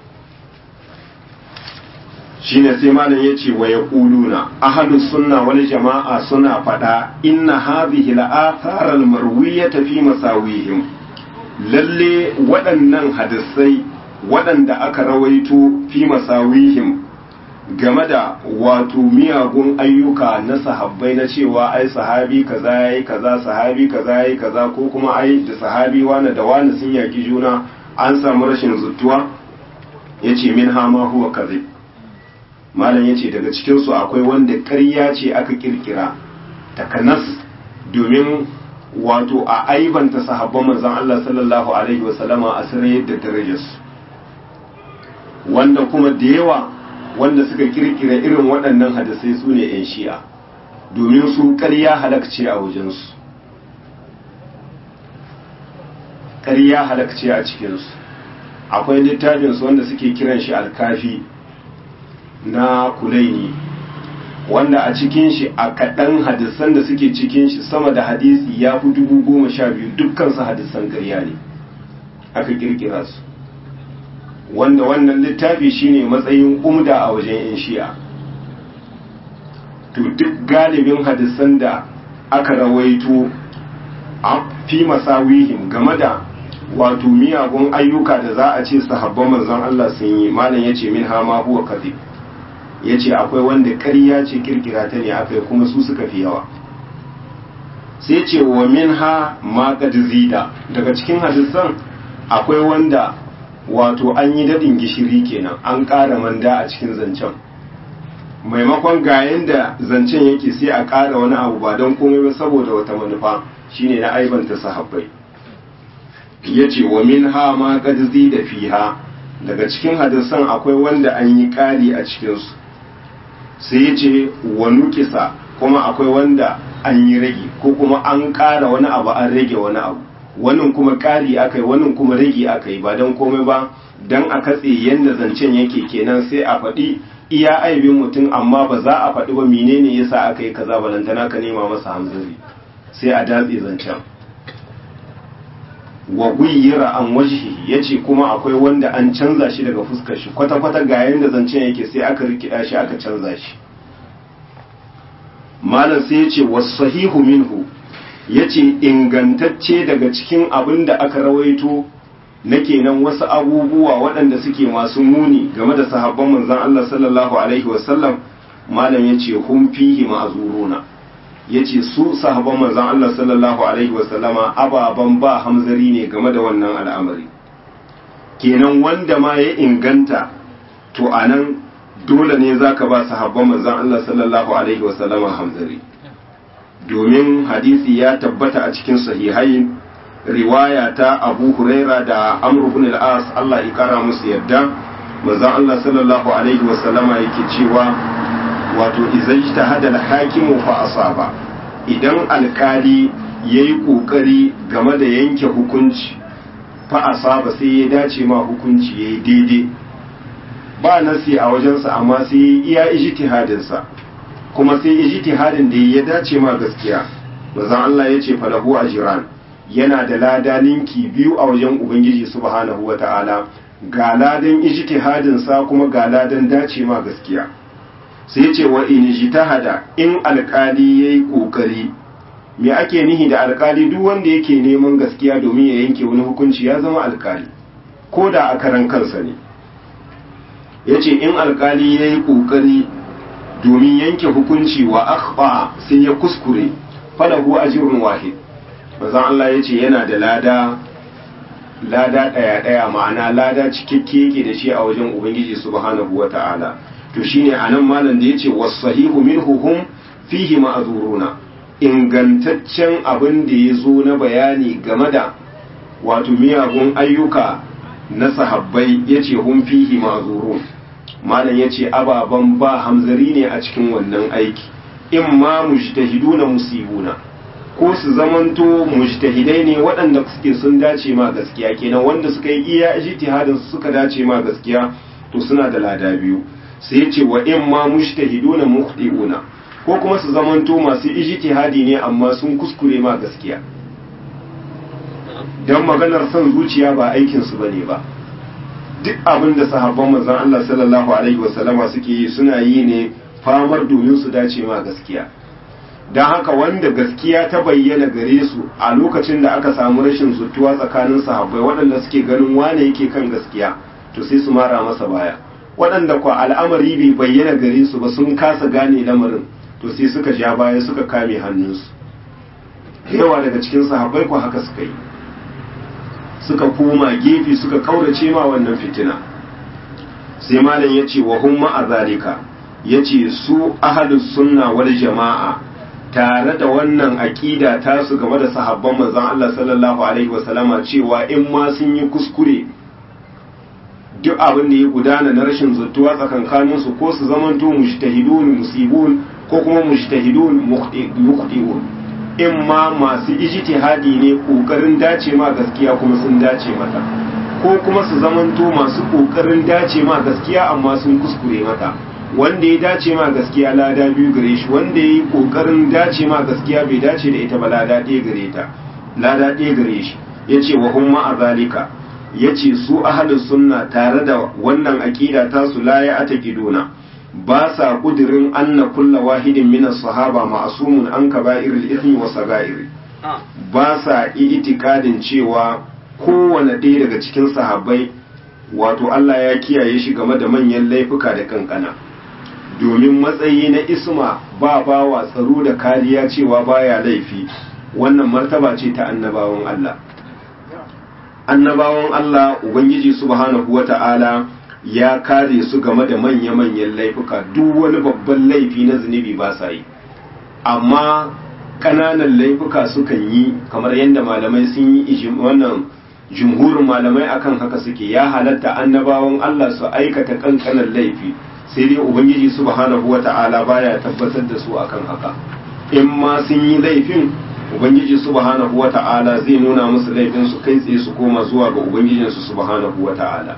shine sai malam yace wa yaquluna ahlus sunna wal jama'a suna fada inna hadhihi al-athar al-marwiyata fi masawihim lalle waɗannan hadisai waɗanda aka rawaito fi masawihim game da wato miyagun ayyuka na sahabbai na cewa ai sahabi kaza yayi kaza sahabi kaza yayi kaza ko kuma ai da sahabi wani da wani sun yaki juna an samu rashin zuttuwa yace min ha ma huwa kadhib malam yace daga cikin su akwai wanda ƙarya ce aka kirkira takanas domin wato a aibanta sahabban manzon Allah sallallahu alaihi wasallama a sirri da darajarsu wanda kuma da yawa wanda suka kirkira irin waɗannan hadisai su ne 'yan shi'a domin su ƙarya halakce a wajensu ƙarya halakce a cikinsu akwai littafinsu wanda suke kiran shi alkafi na kulaini wanda a cikin shi a kaɗan hadisan da suke cikin shi sama da hadisi ya fi dubu goma sha biyu dukkansu hadisan ƙarya ne aka kirkira su wanda wannan littafi shine matsayin umda a wajen yan shi'a to duk galibin hadisan da aka rawaito a fi masawihim game da wato miyagun ayyuka da za a ce sahabban manzon Allah sun yi malam yace min ha ma huwa kadhib yace akwai wanda ƙarya ce kirkira ta ne akai kuma su suka fi yawa sai ce wa min ha ma qad zida daga cikin hadisan akwai wanda wato an yi daɗin gishiri kenan an ƙara manda a cikin zancen maimakon ga yanda zancen yake sai a ƙara wani abu ba don komai ba saboda wata manufa shine na aibanta sahabbai ya ce wa min ha ma da fiha daga cikin hadisan akwai wanda an yi ƙari a cikinsu sai ya ce wa nukisa kuma akwai wanda an yi rage ko kuma an ƙara wani abu an rage wani abu wannan kuma ƙari aka yi wannan kuma rage aka yi ba don komai ba don a katse yadda zancen yake kenan sai a faɗi iya aibin mutum amma ba za a faɗi ba menene yasa aka yi kaza balantana ka nema masa hamzari sai a datse zancen wa guyyira an wajhi yace kuma akwai wanda an canza shi daga fuskar shi kwata-kwata ga yadda zancen yake sai aka rikida shi aka canza shi malam sai yace was-sahihu minhu ya ce ingantacce daga cikin abin da aka rawaito na kenan wasu abubuwa waɗanda suke masu muni game da sahabban manzan Allah sallallahu Alaihi wasallam malam ya ce hun fihi ma'azuruna ya ce su sahabban manzan Allah sallallahu Alaihi wasallama ababen ba hamzari ne game da wannan al'amari kenan wanda ma ya inganta to a nan dole ne za ka ba sahabban manzan Allah sallallahu Alaihi wasallama hamzari domin hadisi ya tabbata a cikin sahihai riwaya ta abu huraira da amr ibn al-as Allah ya kara musu yadda manzon Allah sallallahu alaihi wasallama yake cewa wato idan hada al-hakimu fa asaba idan alkali yayi kokari game da yanke hukunci fa asaba sai ya dace ma hukunci yayi daidai ba nasi a wajensa amma sai iya ijtihadinsa kuma sai ijtihadin da ya dace ma gaskiya manzon Allah ya ce falahu ajran yana da lada ninki biyu a wajen ubangiji subhanahu wata'ala ga ladan ijtihadin sa kuma ga ladan dace ma gaskiya sai ya ce wa in ijtihada in alkali yayi kokari me ake nihi da alkali duk wanda yake neman gaskiya domin ya yanke wani hukunci ya zama alkali ko da a karan kansa ne ya ce in alkali ya yi ƙoƙari domin yanke hukunci wa akhfa sai ya kuskure falahu ajrun wahid manzon Allah ya ce yana da lada lada ɗaya ɗaya ma'ana lada cikakke yake da shi a wajen ubangiji subhanahu wata'ala to shine anan malam da yace was-sahihu minhu hum fihi ma'zuruna ingantaccen abin da ya zo na bayani game da wato miyagun ayyuka na sahabbai yace hum fihi ma'zurun malam yace ababan ba hamzari ne a cikin wannan aiki imma mujtahiduna musibuna ko su zamanto mujtahidai ne waɗanda suke sun dace ma gaskiya kenan wanda suka yi iya ijtihadin suka dace ma gaskiya to suna da lada biyu sai yace wa in ma mujtahiduna mukhti'una ko kuma su zamanto masu ijtihadi ne amma sun kuskure ma gaskiya dan maganar son zuciya ba aikin su bane ba duk abin da sahabban manzon Allah sallallahu alaihi wasallama suke yi suna yi ne famar domin su dace ma gaskiya don haka wanda gaskiya ta bayyana gare su a lokacin da aka samu rashin zutuwa tsakanin sahabbai waɗanda suke ganin wane yake kan gaskiya to sai su mara masa baya waɗanda kwa al'amari bai bayyana gare su ba sun kasa gane lamarin to sai suka ja baya suka kame hannunsu yawa daga cikin sahabbai kwa haka suka yi suka koma gefe suka kaurace ma wannan fitina sai malam ya ce wa hum ma'a zalika ya ce su ahalus sunna wal jama'a tare da wannan aƙida ta su game da sahabban manzon Allah sallallahu alaihi wasallama cewa in ma sun yi kuskure duk abin da ya gudana na rashin zuttuwa tsakankanin su ko su zamanto mujtahidun musibun ko kuma mujtahidun muqti'un in ma masu ijtihadi ne kokarin dace ma gaskiya kuma sun dace mata ko kuma su zamanto masu kokarin dace ma gaskiya amma sun kuskure mata wanda ya dace ma gaskiya lada biyu gare shi wanda ya yi kokarin dace ma gaskiya bai dace da ita ba lada ɗaya gare ta lada ɗaya gare shi ya ce wa humma a zalika ya ce su ahalin sunna tare da wannan aƙida ta su la ya ata giduna ba sa kudirin anna kulla wahidin minas sahaba ma'asumun an kaba'iril ismi wa saga'iri ba sa itikadin cewa kowane ɗaya daga cikin sahabbai wato Allah ya kiyaye shi game da manyan laifuka da kankana domin matsayi na isma ba bawa tsaro da kariya cewa baya laifi wannan martaba ce ta annabawan Allah annabawan Allah ubangiji subhanahu wata'ala ya kare su game da manya-manyan laifuka duk wani babban laifi na zunubi ba sa yi amma ƙananan laifuka sukan yi kamar yadda malamai sun yi wannan jumhurin malamai akan haka suke ya halatta annabawan Allah su aikata kankanan laifi sai dai ubangiji subhanahu wata'ala baya tabbatar da su akan haka in ma sun yi laifin ubangiji subhanahu wata'ala zai nuna musu laifin su kai tsaye su koma zuwa ga ubangijin su subhanahu wata'ala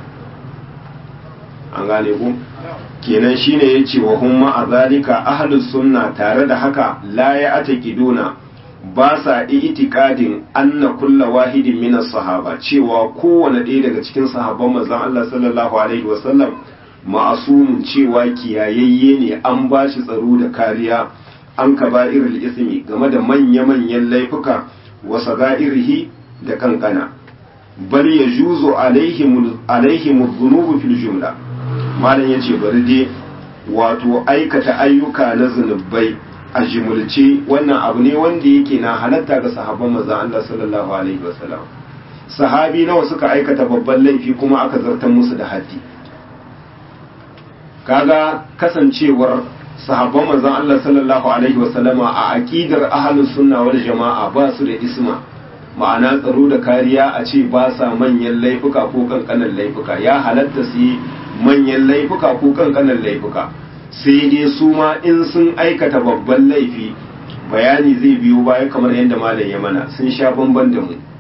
an gane ku kenan shine yace wa hum ma azalika ahlus sunna tare da haka la ya ataqiduna ba sa itikadin anna kulla wahidin minas sahaba cewa kowane ɗaya daga cikin sahabban manzon Allah sallallahu alaihi wasallam ma'asumun cewa kiyayayye ne an ba shi tsaro da kariya an kaba'irul ismi game da manya-manyan laifuka wa saga'irihi da kankana bal yajuzu alaihim alaihim dhunubu fil jumla malam yace bari dai wato aikata ayyuka na zunubai a jimulce wannan abu ne wanda yake na halatta ga sahabban manzon Allah sallallahu alaihi wasallam sahabi nawa suka aikata babban laifi kuma aka zartar musu da haddi kaga kasancewar sahabban manzon Allah sallallahu alaihi wasallama a aqidar ahlus sunna wal jama'a ba su da isma ma'ana tsaro da kariya a ce ba sa manyan laifuka ko kankanan laifuka ya halatta su yi manyan laifuka ko kankanan laifuka sai dai su ma in sun aikata babban laifi bayani zai biyo baya kamar yadda malam ya mana sun sha bamban da mu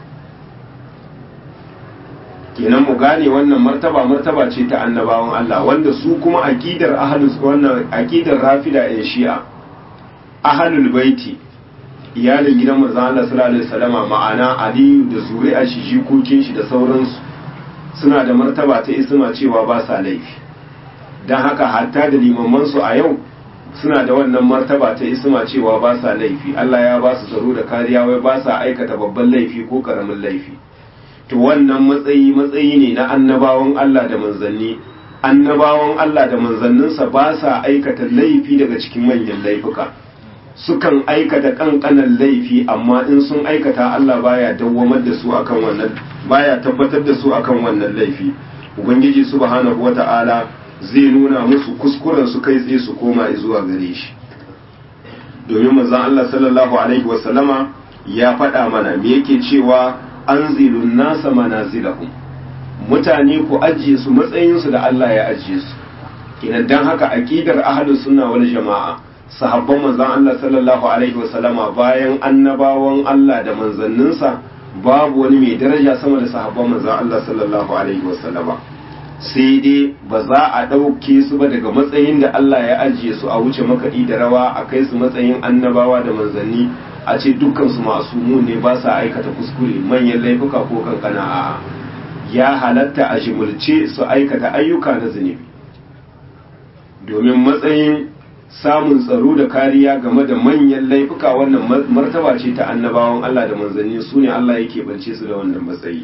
kenan mu gane wannan martaba martaba ce ta annabawan Allah wanda su kuma aqidar ahlus wannan aqidar rafida ya shi'a ahlul baiti iyalin gidan manzon Allah sallallahu alaihi wasallama ma'ana Ali da zuri'a shi jikokin shi da sauransu suna da martaba ta isma cewa ba sa laifi dan haka hatta da limaman su a yau suna da wannan martaba ta isma cewa ba sa laifi Allah ya ba su tsaro da kariya wai ba sa aikata babban laifi ko karamin laifi to wannan matsayi matsayi ne na annabawan Allah da manzanni annabawan Allah da manzanninsa ba sa aikata laifi daga cikin manyan laifuka sukan aikata kankanan laifi amma in sun aikata Allah baya dawwamar da su akan wannan baya tabbatar da su akan wannan laifi ubangiji subhanahu wata'ala zai nuna musu kuskuren su kai tsaye su koma zuwa gare shi domin manzon Allah sallallahu alaihi wasallama ya faɗa mana me yake cewa anzilun nasa manazilahum mutane ku ajiye su matsayin su da Allah ya ajiye su kenan dan haka aqidar ahlus sunna wal jama'a sahabban manzon Allah sallallahu alaihi wasallama bayan annabawan Allah da manzanninsa babu wani mai daraja sama da sahabban manzon Allah sallallahu alaihi wasallama sai dai ba za a ɗauke su ba daga matsayin da Allah ya ajiye su a wuce makaɗi da rawa a kai su matsayin annabawa da manzanni a ce dukkan su masu ne ba sa aikata kuskure manyan laifuka ko kankana a'a ya halatta a shimulce su aikata ayyuka na zunubi domin matsayin samun tsaro da kariya game da manyan laifuka wannan martaba ce ta annabawan Allah da manzanni su ne Allah yake bance su da wannan matsayi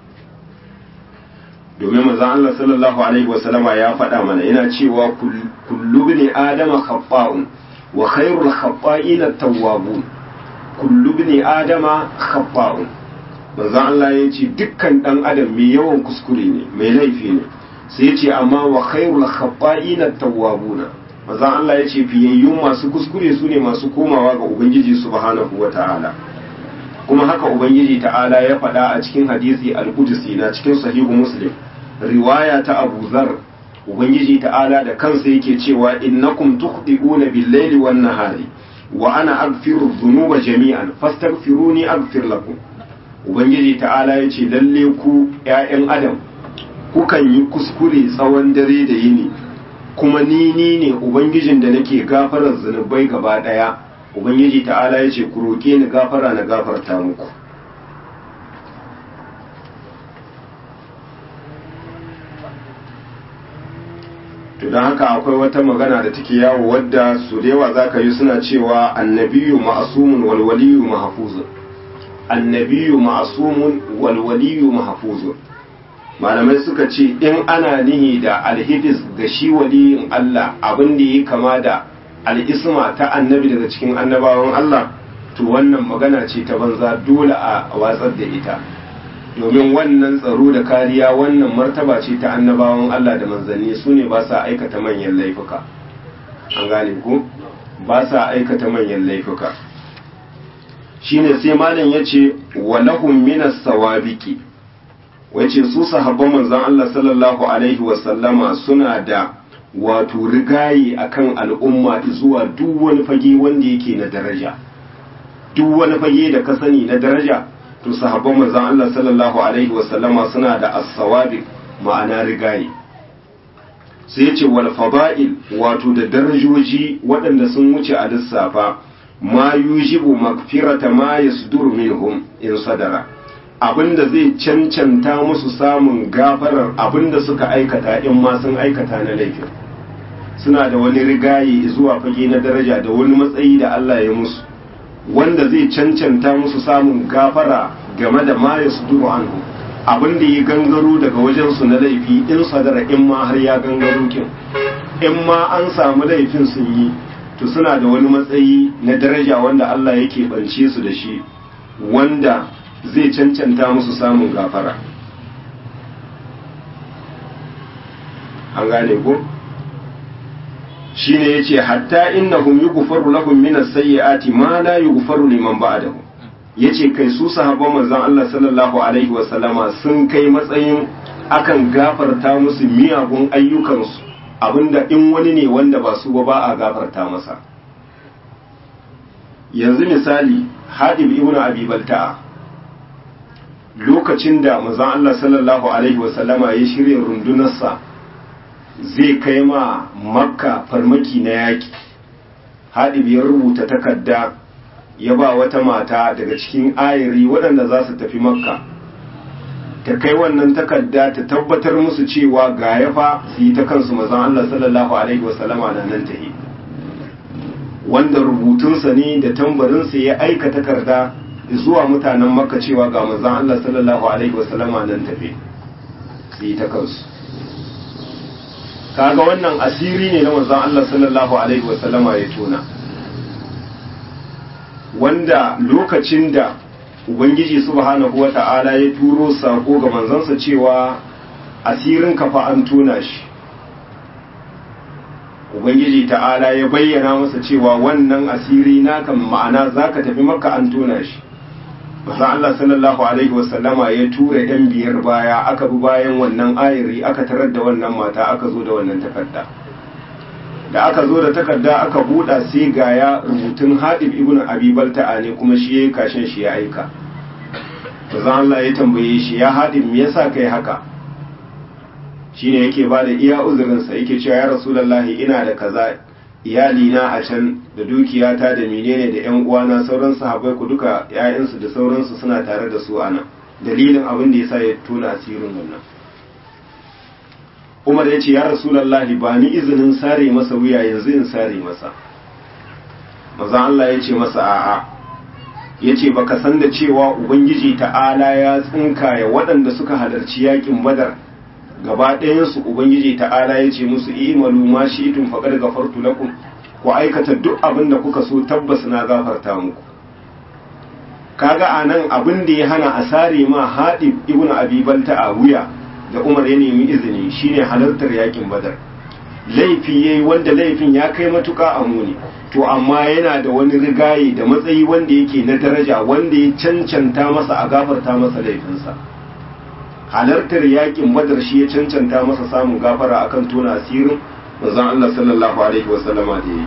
domin manzon Allah sallallahu alaihi wasallama ya faɗa mana yana cewa kullu bini adama khaffa'un wa khairul khaffa'ina at-tawwabun kullu bini adama khaffa'un manzon Allah ya ce dukkan dan adam mai yawan kuskure ne mai laifi ne sai ya ce amma wa khairul khaffa'ina at-tawwabuna manzon Allah ya ce fiyayyun masu kuskure su ne masu komawa ga ubangiji subhanahu wata'ala kuma haka ubangiji ta'ala ya faɗa a cikin hadisi al-qudsi na cikin sahihu muslim riwaya ta Abu Zar ubangiji ta'ala da kansa yake cewa innakum tukhdi'una bil-laili wan-nahari wa ana aghfiru dhunuba jami'an fastaghfiruni aghfir lakum ubangiji ta'ala yace lalle ku ƴaƴan adam kukan yi kuskure tsawon dare da yini kuma ni ni ne ubangijin da nake gafarar zunubai gaba daya ubangiji ta'ala yace ku roke ni gafara na gafarta muku to don haka akwai wata magana da take yawo wadda su da yawa za ka yi suna cewa annabiyu ma'asumun walwaliyu mahafuzun annabiyu ma'asumun walwaliyu mahafuzun malamai suka ce in ana nihi da alhifis ga shi waliyin Allah abin da ya kama da al'isma ta annabi daga cikin annabawan Allah to wannan magana ce ta banza dole a watsar da ita domin wannan tsaro da kariya wannan martaba ce ta annabawan Allah da manzanni su ne ba sa aikata manyan laifuka an gane ku ba sa aikata manyan laifuka shine sai malam yace walahum minas sawabiki wace su sahabban manzon Allah sallallahu alaihi wasallama suna da wato rigayi akan al'umma zuwa duk wani fage wanda yake na daraja duk wani fage da ka sani na daraja to sahabban manzon Allah sallallahu alaihi wasallama suna da as-sawabiq ma'ana rigayi sai yace wal fada'il wato da darajoji waɗanda sun wuce a lissafa ma yujibu magfirata ma yasduru minhum in sadara abinda zai cancanta musu samun gafarar abinda suka aikata in ma sun aikata na laifin suna da wani rigayi zuwa fage na daraja da wani matsayi da Allah ya musu wanda zai cancanta musu samun gafara game da ma ya suduru anhu abin da ya gangaro daga wajensu na laifi in sadara in ma har ya gangaro kin in ma an samu laifin sun yi to suna da wani matsayi na daraja wanda Allah yake bance su da shi wanda zai cancanta musu samun gafara an gane ko shine yace hatta innahum yughfaru lahum min as-sayyi'ati ma la yughfaru liman ba'dahu yace kai su sahabban manzon Allah sallallahu alaihi wa sallama sun kai matsayin akan gafarta musu miyagun ayyukansu abinda in wani ne wanda ba su ba ba a gafarta masa yanzu misali hadib ibn abi balta'a lokacin da manzon Allah sallallahu alaihi wa sallama ya shirya rundunarsa zai kai ma makka farmaki na yaƙi haɗib ya rubuta takarda ya ba wata mata daga cikin ayari waɗanda za su tafi makka ta kai wannan takarda ta tabbatar musu cewa ga ya fa su yi ta kansu mazan Allah sallallahu alaihi wasallama na nan tahi wanda rubutunsa ne da tambarinsa ya aika takarda zuwa mutanen makka cewa ga manzon Allah sallallahu alaihi wasallama nan tafe su yi ta kansu kaga wannan asiri ne na manzon Allah sallallahu alaihi wasallama ya tona wanda lokacin da ubangiji subhanahu wata'ala ya turo sako ga manzansa cewa asirin kafa an tona shi ubangiji ta'ala ya bayyana masa cewa wannan asiri naka ma'ana zaka tafi maka an tona shi masa Allah sallallahu alaihi wasallama ya tura yan biyar baya aka bi bayan wannan ayiri aka tarar da wannan mata aka zo da wannan takarda da aka zo da takarda aka buɗa sai ga ya rubutun haɗib ibn abi balta'a ne kuma shi ya kashin shi ya aika manzon Allah ya tambaye shi ya haɗib me yasa kai haka shine yake ba da iya uzurinsa yake cewa ya rasulullahi ina da kaza iyali na a can da dukiyata da menene da yan uwana sauran sahabbai ku duka ƴaƴansu da sauransu suna tare da su anan dalilin abin da yasa ya tona asirin wannan Umar ya ce ya rasulullahi ba ni izinin sare masa wuya yanzu in sare masa manzon Allah ya ce masa a'a ya ce baka san da cewa ubangiji ta'ala ya tsinkaya waɗanda suka halarci yakin badar gaba ɗayansu ubangiji ta'ala ya ce musu imalu ma shi itun faƙar gafartu lakum ku aikata duk abin da kuka so tabbas na gafarta muku kaga a nan abin da ya hana a sare ma haɗi ibn abi balta a wuya da umar ya nemi izini shine halartar yakin badar laifi yayi wanda laifin ya kai matuka a muni to amma yana da wani rigaye da matsayi wanda yake na daraja wanda ya cancanta masa a gafarta masa laifinsa halartar yakin badar shi ya cancanta masa samun gafara akan tona asirin manzon Allah sallallahu alaihi wasallama da yi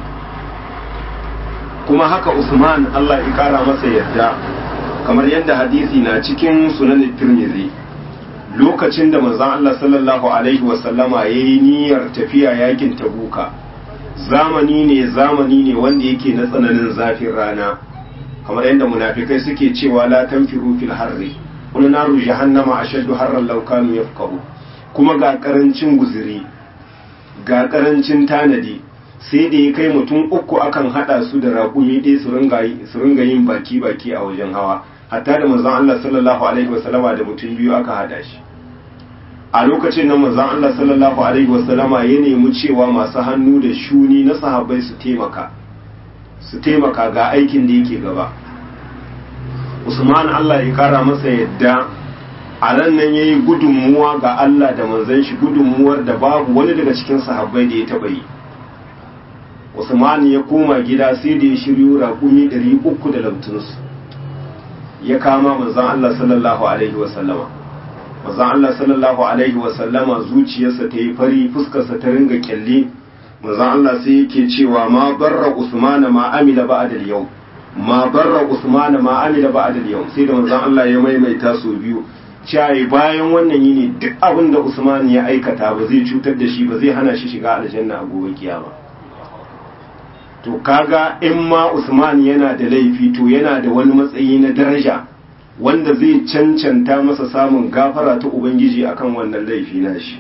kuma haka Usman Allah ya kara masa yadda kamar yadda hadisi na cikin sunan Tirmidhi lokacin da manzon Allah sallallahu alaihi wasallama yayi niyyar tafiya yakin Tabuka zamani ne zamani ne wanda yake na tsananin zafin rana kamar yadda munafikai suke cewa la tanfiru fil harri wani naru jahannama a shaddu harran laukanu ya kuma ga karancin guziri ga karancin tanadi sai da ya kai mutum uku akan hada su da raƙumi ɗaya su ringa yin baki-baki a wajen hawa hatta da manzon Allah sallallahu alaihi wasallama da mutum biyu aka hada shi a lokacin nan manzon Allah sallallahu alaihi wasallama ya nemi cewa masu hannu da shuni na sahabbai su taimaka su taimaka ga aikin da yake gaba Usman Allah ya kara masa yadda a ran nan yayi gudunmuwa ga Allah da manzon shi gudunmuwar da babu wani daga cikin sahabbai da ya taba yi Usman ya koma gida sai da ya shiryo raƙumi 300 da lamtunsu ya kama manzon Allah sallallahu alaihi wa sallama manzon Allah sallallahu alaihi wa sallama zuciyarsa ta yi fari fuskarsa ta ringa kyalle manzon Allah sai yake cewa ma barra Usman ma amila ba'da al-yawm ma barra Usman ma amila ba'da al-yawm sai da manzon Allah ya maimaita su biyu cewa bayan wannan yini duk abin da Usman ya aikata ba zai cutar da shi ba zai hana shi shiga aljanna a gobe kiyama to kaga in ma Usman yana da laifi to yana da wani matsayi na daraja wanda zai cancanta masa samun gafara ta ubangiji akan wannan laifi na shi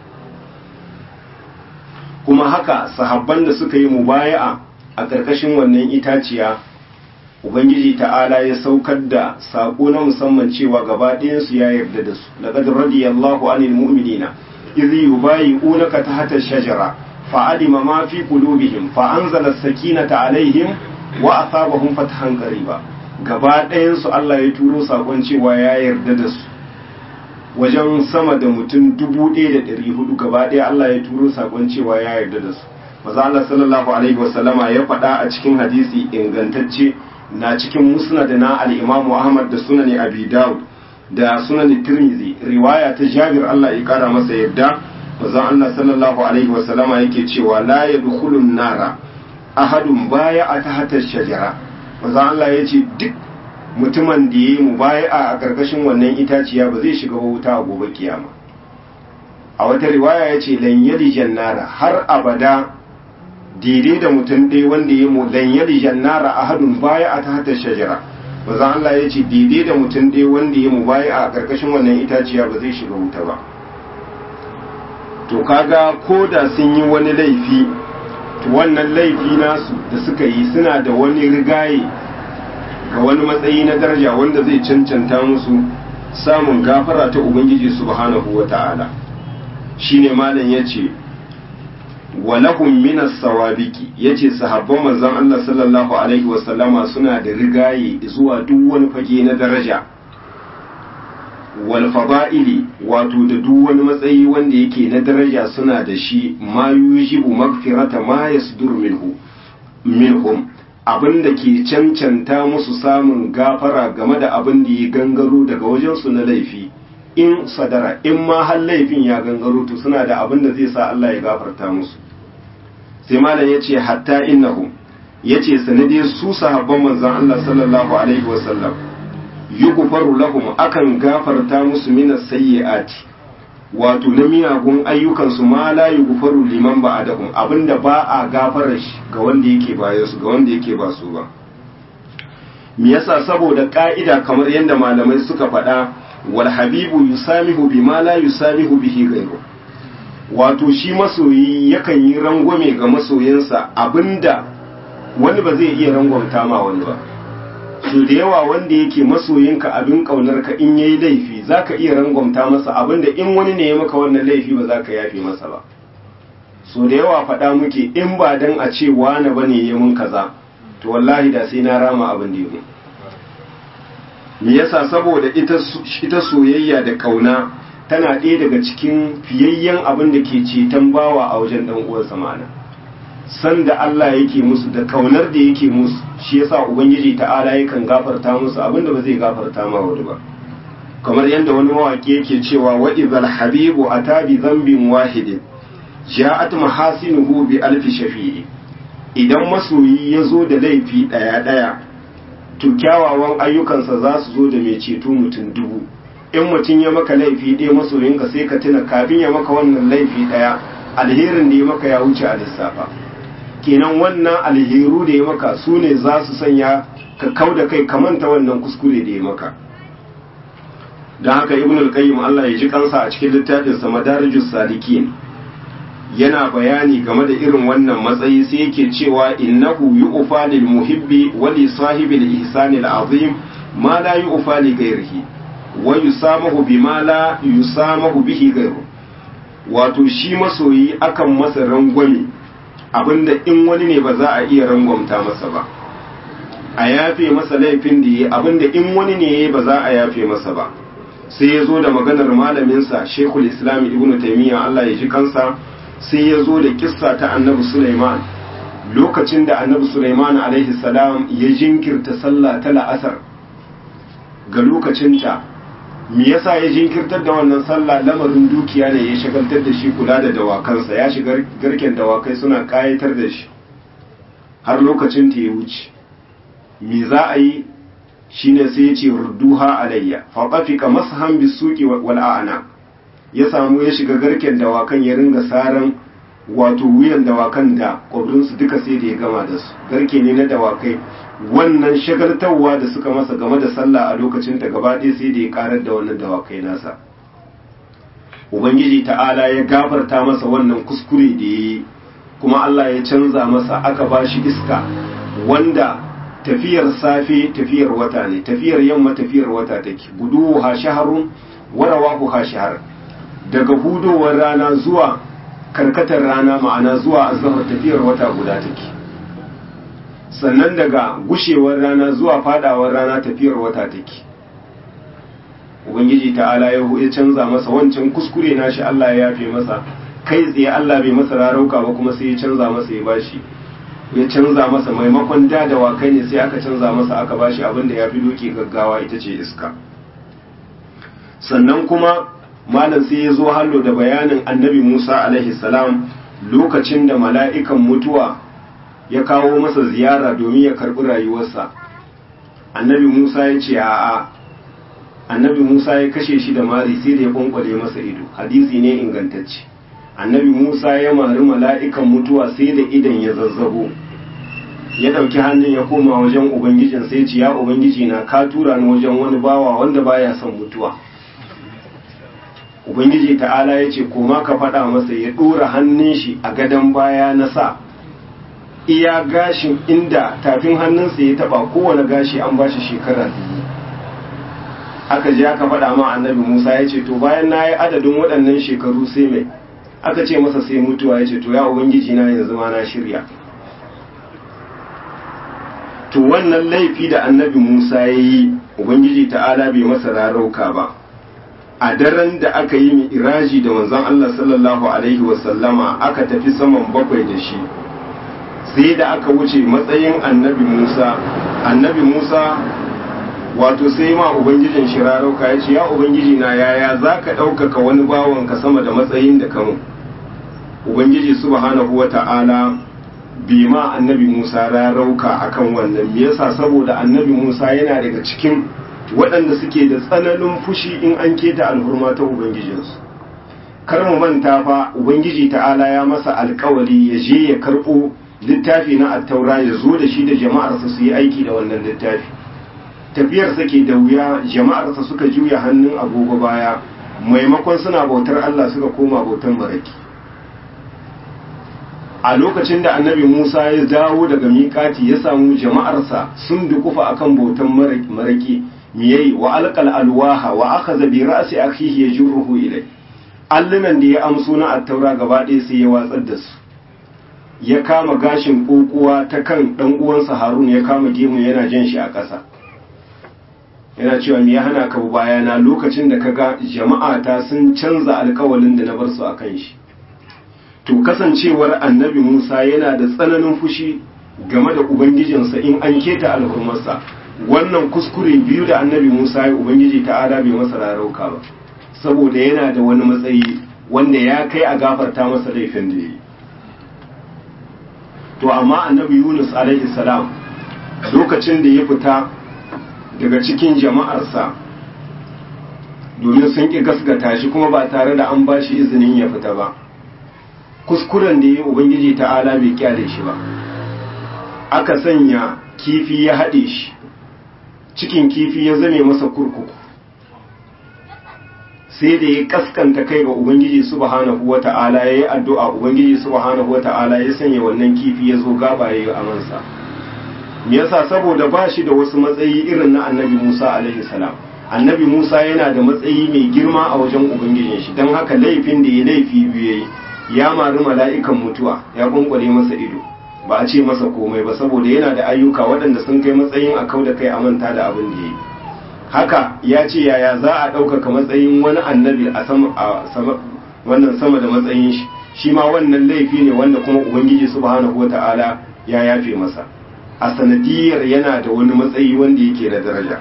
kuma haka sahabban da suka yi mubaya'a a ƙarƙashin wannan itaciya ubangiji ta'ala ya saukar da saƙo na musamman cewa gaba ɗayansu ya yarda da su laqad radiyallahu anil mu'minina idh yubayi'unaka tahta ash-shajara fa'alima ma fi qulubihim fa anzala as-sakinata alaihim wa asabahum fathan qariba gaba ɗayansu Allah ya turo saƙon cewa ya yarda da su wajen sama da mutum dubu ɗaya da ɗari hudu gaba ɗaya Allah ya turo saƙon cewa ya yarda da su maza Allah sallallahu alaihi wasallama ya faɗa a cikin hadisi ingantacce na cikin musnad na al-Imam Ahmad da sunan Abi Dawud da sunan Tirmidhi riwaya ta Jabir Allah ya kara masa yarda maza Allah sallallahu alaihi wasallama yake cewa la yadkhulun nara ahadun baya a tahta shajara maza Allah ya ce duk mutumin da ya yi mubaya'a a ƙarƙashin wannan itaciya ba zai shiga wuta a gobe kiyama a wata riwaya ya ce lan yali jannara har abada daidai da mutum ɗaya wanda ya mu lan yali jannara ahadun baya a tahta shajara maza Allah ya ce daidai da mutum ɗaya wanda ya mubaya'a a ƙarƙashin wannan itaciya ba zai shiga wuta ba to kaga ko da sun yi wani laifi to wannan laifi nasu da suka yi suna da wani rigaye ga wani matsayi na daraja wanda zai cancanta musu samun gafara ta ubangiji subhanahu wa ta'ala shine malam yace walahum minas sawabiki yace sahabban manzon Allah sallallahu alaihi wasallama suna da rigaye zuwa duk wani fage na daraja wal fada'ili wato da duk wani matsayi wanda yake na daraja suna da shi ma yujibu magfirata ma yasdur minhu minhum abin da ke cancanta musu samun gafara game da abin da ya gangaro daga wajensu na laifi in sadara in ma har laifin ya gangaro to suna da abin da zai sa Allah ya gafarta musu sai malam ya ce hatta innahum ya ce sanade su sahabban manzon Allah sallallahu alaihi wasallam yughfaru lahum akan gafarta musu minas sayyi'ati wato na miyagun ayyukansu ma la yughfaru liman ba'adahum abinda ba a gafara shi ga wanda yake bayan su ga wanda yake ba su ba me yasa saboda ka'ida kamar yadda malamai suka faɗa wal habibu yusamihu bima la yusamihu bihi ghayru wato shi masoyi yakan yi rangwame ga masoyinsa abinda wani ba zai iya rangwamta ma wani ba su da yawa wanda yake masoyinka abin kaunar ka in yayi laifi zaka iya rangwamta masa abinda in wani ne ya maka wannan laifi ba zaka yafe masa ba so da yawa faɗa muke in ba dan a ce wani bane ya mun kaza to wallahi da sai na rama abin da ya me yasa saboda ita ita soyayya da kauna tana ɗaya daga cikin fiyayyen abin da ke ceton bawa a wajen dan uwansa ma'ana san da Allah yake musu da kaunar da yake musu shi yasa ubangiji ta'ala yakan gafarta musu abinda ba zai gafarta ma wani ba kamar yadda wani mawaki yake cewa wa idhal habibu ata bi dhanbin wahidin ja'at mahasinuhu bi alfi shafi'i idan masoyi ya zo da laifi daya daya to kyawawan ayyukansa za su zo da mai ceto mutum dubu in mutum ya maka laifi ɗaya masoyinka sai ka tuna kafin ya maka wannan laifi ɗaya alherin da ya maka ya wuce a lissafa kenan wannan alheru da ya maka su ne za su sanya ka kau da kai ka manta wannan kuskure da ya maka don haka ibn al-qayyim Allah ya ji kansa a cikin littafin sa madarijus salikin yana bayani game da irin wannan matsayi sai yake cewa innahu yu'fa lil muhibbi wa li sahibi al-ihsan al-azim ma la yu'fa li ghayrihi wa yusamahu bima la yusamahu bihi ghayru wato shi masoyi akan masa rangwame abinda in wani ne ba za a iya rangwamta masa ba a yafe masa laifin da yi abinda in wani ne ba za a yafe masa ba sai ya zo da maganar malaminsa shekul islam ibn taimiyya allah ya ji kansa sai ya zo da kissa ta annabi suleiman lokacin da annabi suleiman alaihi salam ya jinkirta sallah ta la'asar ga lokacinta me yasa ya jinkirtar da wannan sallah lamarin dukiya ne ya shagaltar da shi kula da dawakansa ya shiga garken dawakai suna kayatar da shi har lokacin ta ya wuce me za a yi shine sai ya ce rudduha alayya fa qafika mashan bisuqi wal a'na ya samu ya shiga garken dawakan ya ringa saran wato wuyan dawakan da kwabrinsu duka sai da ya gama da su garke ne na dawakai wannan shagaltarwa da suka masa game da sallah a lokacin ta gaba ɗaya sai da ya karar da wannan dawakai nasa ubangiji ta'ala ya gafarta masa wannan kuskure da ya yi kuma Allah ya canza masa aka ba shi iska wanda tafiyar safe tafiyar wata ne tafiyar yamma tafiyar wata take gudu ha shaharun warawahu ha shahar daga hudowar rana zuwa karkatar rana ma'ana zuwa azhar tafiyar wata guda take sannan daga gushewar rana zuwa fadawar rana tafiyar wata take ubangiji ta'ala ya ya canza masa wancan kuskure nashi Allah ya yafe masa kai tsaye Allah bai masa rarauka ba kuma sai ya canza masa ya bashi ya canza masa maimakon da da wakai ne sai aka canza masa aka bashi abin da ya fi doki gaggawa ita ce iska sannan kuma malam sai ya zo hallo da bayanin annabi Musa alaihi salam lokacin da mala'ikan mutuwa ya kawo masa ziyara domin ya karɓi rayuwarsa annabi Musa ya ce a'a annabi Musa ya kashe shi da mari sai da ya kwankwale masa ido hadisi ne ingantacce annabi Musa ya mari mala'ikan mutuwa sai da idan ya zazzabo ya ɗauki hannun ya koma wajen ubangijin sai ce ya ubangiji na ka tura ni wajen wani bawa wanda baya son mutuwa ubangiji ta'ala ya ce koma ka faɗa masa ya ɗora hannun shi a gadon baya na sa iya gashin inda tafin hannunsa ya taba kowane gashi an bashi shekara biyu aka je aka faɗa ma annabi musa ya ce to bayan na yi adadin waɗannan shekaru sai mai aka ce masa sai mutuwa ya ce to ya ubangiji na yanzu ma na shirya to wannan laifi da annabi musa ya yi ubangiji ta'ala bai masa rarauka ba a daren da aka yi mi'iraji da manzon Allah sallallahu alaihi wasallama aka tafi saman bakwai da shi sai da aka wuce matsayin annabi musa annabi musa wato sai ma ubangijin shi rarauka ya ce ya ubangiji na yaya za ka ɗaukaka wani bawanka sama da matsayin da kamun ubangiji subhanahu wa ta'ala bi ma annabi musa rarauka akan wannan me yasa saboda annabi musa yana daga cikin waɗanda suke da tsananin fushi in an keta alhurma ta ubangijinsu kar mu manta fa ubangiji ta'ala ya masa alkawari ya je ya karɓo littafi na attaura ya zo da shi da jama'arsa su yi aiki da wannan littafi tafiyarsa ke da wuya jama'arsa suka juya hannun agogo baya maimakon suna bautar Allah suka koma bautar maraki a lokacin da annabi Musa ya dawo daga miƙati ya samu jama'arsa sun dukufa akan bautar maraki miyai wa alqal alwaha wa akhadha bi ra'si akhihi yajruhu ilay allunan da ya amso na attaura gaba ɗaya sai ya watsar da su ya kama gashin kokuwa ta kan dan uwansa Harun ya kama gemu yana jan shi a ƙasa yana cewa me ya hana ka bayana lokacin da kaga jama'a ta sun canza alkawalin da na bar su akan shi to kasancewar annabi Musa yana da tsananin fushi game da ubangijinsa in an keta alhurmarsa wannan kuskure biyu da annabi Musa ya ubangiji ta'ala bai masa rarauka ba saboda yana da wani matsayi wanda ya kai a gafarta masa laifin da yi to amma annabi Yunus alaihi salam lokacin da ya fita daga cikin jama'arsa domin sun ƙi gasgata shi kuma ba tare da an ba shi izinin ya fita ba kuskuren da ya ubangiji ta'ala bai kyale shi ba aka sanya kifi ya haɗe shi cikin kifi ya zame masa kurkuku sai da ya kaskanta kai ga ubangiji subhanahu wata'ala ya yi addu'a ubangiji subhanahu wata'ala ya sanya wannan kifi ya zo gaba ya yi amansa me yasa saboda ba shi da wasu matsayi irin na annabi musa alaihi salam annabi musa yana da matsayi mai girma a wajen ubangijin shi don haka laifin da ya laifi biyu yayi ya mari mala'ikan mutuwa ya kunkwale masa ido ba a ce masa komai ba saboda yana da ayyuka waɗanda sun kai matsayin a kau da kai a manta da abin da ya yi haka ya ce yaya za a ɗaukaka matsayin wani annabi a sama wannan sama da matsayin shi shi ma wannan laifi ne wanda kuma ubangiji subhanahu wata'ala ya yafe masa a sanadiyar yana da wani matsayi wanda yake da daraja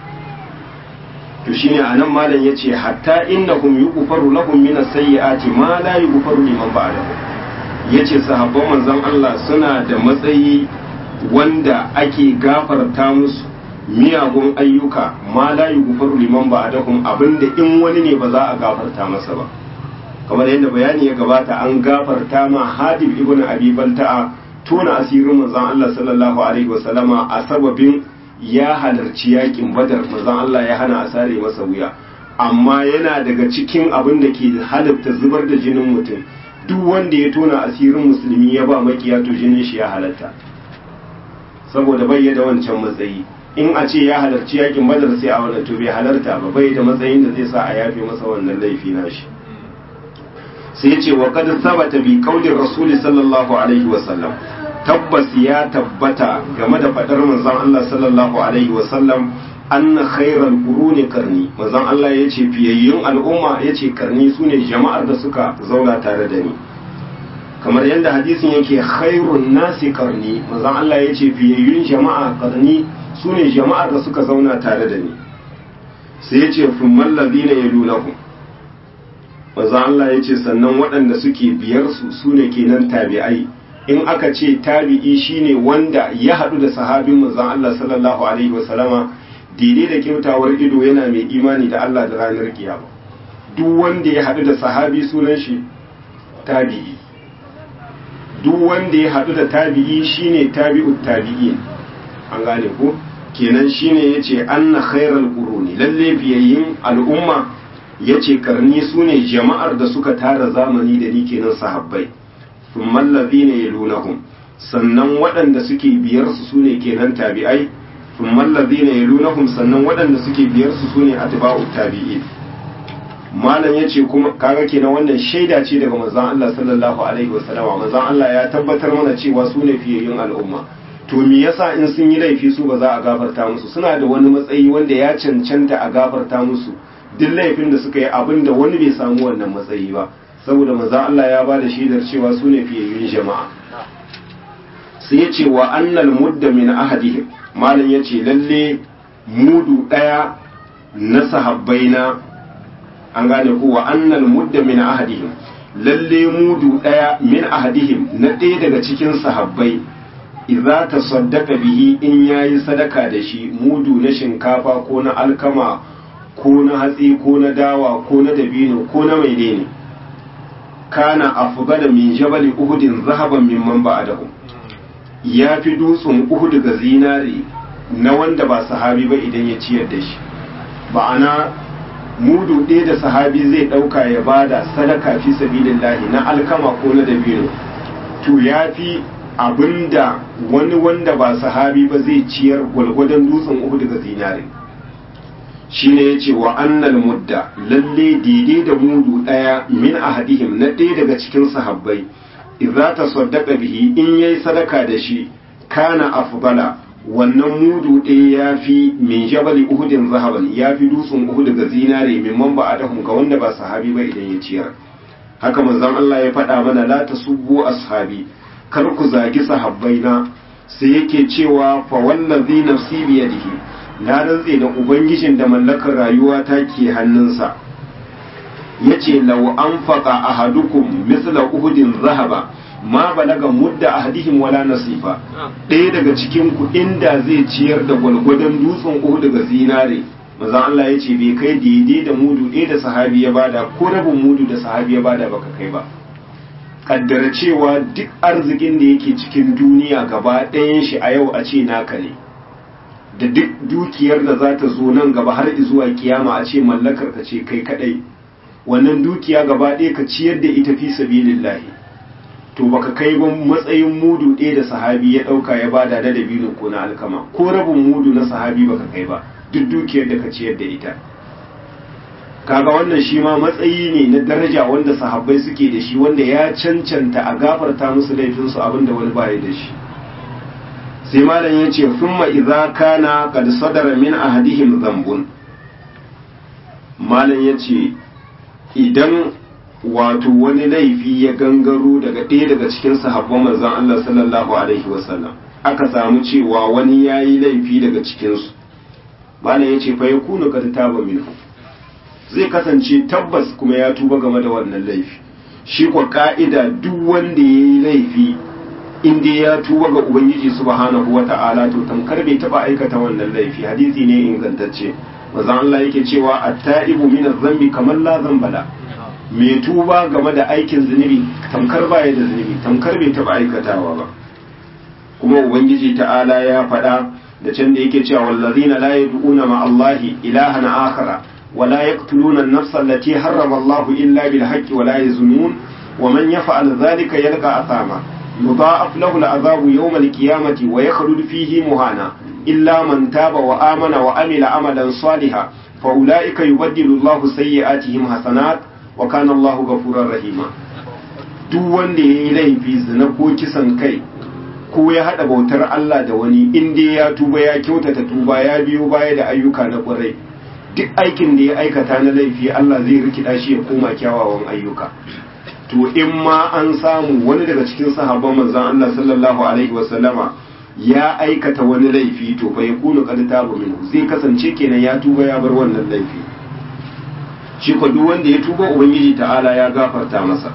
to shine anan malam yace hatta innahum yughfaru lahum min as-sayyi'ati ma la yughfaru liman ba'dahu yace sahabban manzon Allah suna da matsayi wanda ake gafarta musu miyagun ayyuka ma la yughfaru liman ba'dahum abinda in wani ne ba za a gafarta masa ba kamar yadda bayani ya gabata an gafarta ma Hadib ibn Abi Balta'a tona asirin manzon Allah sallallahu alaihi wasallama a sababin ya halarci yakin badar manzon Allah ya hana a sare masa wuya amma yana daga cikin abin da ke halatta zubar da jinin mutum duk wanda ya tona asirin musulmi ya ba makiya to jinin shi ya halatta saboda bai da wancan matsayi in a ce ya halarci yakin badar sai a wannan to bai halarta ba bai da matsayin da zai sa a yafe masa wannan laifi nashi sai ya ce wa qad sabata bi qawli rasul sallallahu alaihi wa sallam tabbas ya tabbata game da fadar manzon Allah sallallahu alaihi wa sallam anna khairal quruni karni manzon Allah yace fiyayyun al'umma yace karni sune jama'ar da suka zauna tare da ni kamar yadda hadisin yake khairun nasi karni manzon Allah yace fiyayyun jama'a karni sune jama'ar da suka zauna tare da ni sai yace fummal ladina yalunahum manzon Allah yace sannan waɗanda suke biyar su sune kenan tabi'ai in aka ce tabi'i shine wanda ya haɗu da sahabin manzon Allah sallallahu alaihi wasallama daidai da kyautawar ido yana mai imani da Allah da ranar kiyama duk wanda ya haɗu da sahabi sunan shi tabi'i duk wanda ya haɗu da tabi'i shine tabi'ut tabi'in an gane ko kenan shine yace anna khairal quruni lalle biyayyin al'umma yace karni sune jama'ar da suka tara zamani da ni kenan sahabbai thumma allazina yalunahum sannan waɗanda suke biyar su sune kenan tabi'ai thumma allazina yalunahum sannan waɗanda suke biyar su sune atba'ut tabi'in malam yace kuma kaga kenan wannan shaida ce daga manzon Allah sallallahu alaihi wasallam manzon Allah ya tabbatar mana cewa su ne fiyayyun al'umma to me yasa in sun yi laifi su ba za a gafarta musu suna da wani matsayi wanda ya cancanta a gafarta musu duk laifin da suka yi abin da wani bai samu wannan matsayi ba saboda manzon Allah ya ba da shaidar cewa su ne fiyayyun jama'a sai ya ce wa annal mudda min ahadihim malam ya ce lalle mudu ɗaya na sahabbaina an gane ko wa annal mudda min ahadihim lalle mudu ɗaya min ahadihim na ɗaya daga cikin sahabbai idza tasaddaqa bihi in yayi sadaka da shi mudu na shinkafa ko na alkama ko na hatsi ko na dawa ko na dabino ko na maidene kana afgada min jabal uhudin zahaban mimman ba'dahu ya fi dutsen uhudu ga zinari na wanda ba sahabi ba idan ya ciyar da shi ba'ana mudu ɗaya da sahabi zai ɗauka ya bada sadaka fi sabilillahi na alkama ko na dabino to ya fi abinda wani wanda ba sahabi ba zai ciyar gwalgwadon dutsen uhudu ga zinari shine ya ce wa annal mudda lalle daidai da mudu ɗaya min ahadihim na ɗaya daga cikin sahabbai idza tasaddaqa bihi in yayi sadaka da shi kana afdala wannan mudu ɗaya ya fi min jabali uhudin zahaban ya fi dutsen uhud ga zinare min man ba adahum ga wanda ba sahabi ba idan ya ciyar haka manzon Allah ya faɗa mana la tasubbu ashabi kar ku zagi sahabbaina sai yake cewa fa wallazi nafsi bi yadihi na rantse da ubangijin da mallakar rayuwa ta ke hannunsa yace law anfaqa ahadukum misla uhudin zahaba ma balaga mudda ahadihim wala nasifa ɗaya daga cikin ku inda zai ciyar da gwalgwadon dutsen uhud daga zinare maza Allah ya ce bai kai daidai da mudu ɗaya da sahabi ya bada ko rabin mudu da sahabi ya bada baka kai ba kaddara cewa duk arzikin da yake cikin duniya gaba ɗayan shi a yau a ce naka ne da duk dukiyar da za ta zo nan gaba har zuwa kiyama a ce mallakar ka ce kai kadai wannan dukiya gaba ɗaya ka ciyar da ita fi sabilillahi to baka kai ba matsayin mudu ɗaya da sahabi ya ɗauka ya bada da dabino ko na alkama ko rabin mudu na sahabi baka kai ba duk dukiyar da ka ciyar da ita kaga wannan shi ma matsayi ne na daraja wanda sahabbai suke da shi wanda ya cancanta a gafarta musu laifinsu abinda wani baya da shi sai malam ya ce thumma idza kana qad sadara min ahadihim dhanbun malam ya ce idan wato wani laifi ya gangaro daga ɗaya daga cikin sahabban manzon Allah sallallahu alaihi wasallam aka samu cewa wani yayi laifi daga cikinsu malam ya ce fa yakunu qad taba minhu zai kasance tabbas kuma ya tuba game da wannan laifi shi kwa ka'ida duk wanda ya yi laifi inda ya tuba ga ubangiji subhanahu wa ta'ala to tamkar bai taba aikata wannan laifi hadisi ne ingantacce manzon Allah yake cewa at-ta'ibu min adh-dhanbi kamar la dhanbala mai tuba game da aikin zunubi tamkar baya da zunubi tamkar bai taba aikatawa ba kuma ubangiji ta'ala ya faɗa da can da yake cewa wallazina la yad'una ma Allahi ilahan akhara ولا يقتلون النفس التي حرم الله إلا بالحق ولا يزنون ومن يفعل ذلك يلقى أثاما يضاعف له العذاب يوم القيامة ويخلد فيه مهانا إلا من تاب وآمن وعمل عملا صالحا فأولئك يبدل الله سيئاتهم حسنات وكان الله غفورا رحيما duk wanda ya yi laifi zina ko kisan kai ko ya haɗa bautar Allah da wani in dai ya tuba ya kyautata tuba ya biyo baya da ayyuka na ƙwarai duk aikin da ya aikata na laifi Allah zai rikida shi ya koma kyawawan ayyuka to in ma an samu wani daga cikin sahabban manzon Allah sallallahu alaihi wasallama ya aikata wani laifi to fa yakunu qad taba minhu zai kasance kenan ya tuba ya bar wannan laifi shi ko duk wanda ya tuba ubangiji ta'ala ya gafarta masa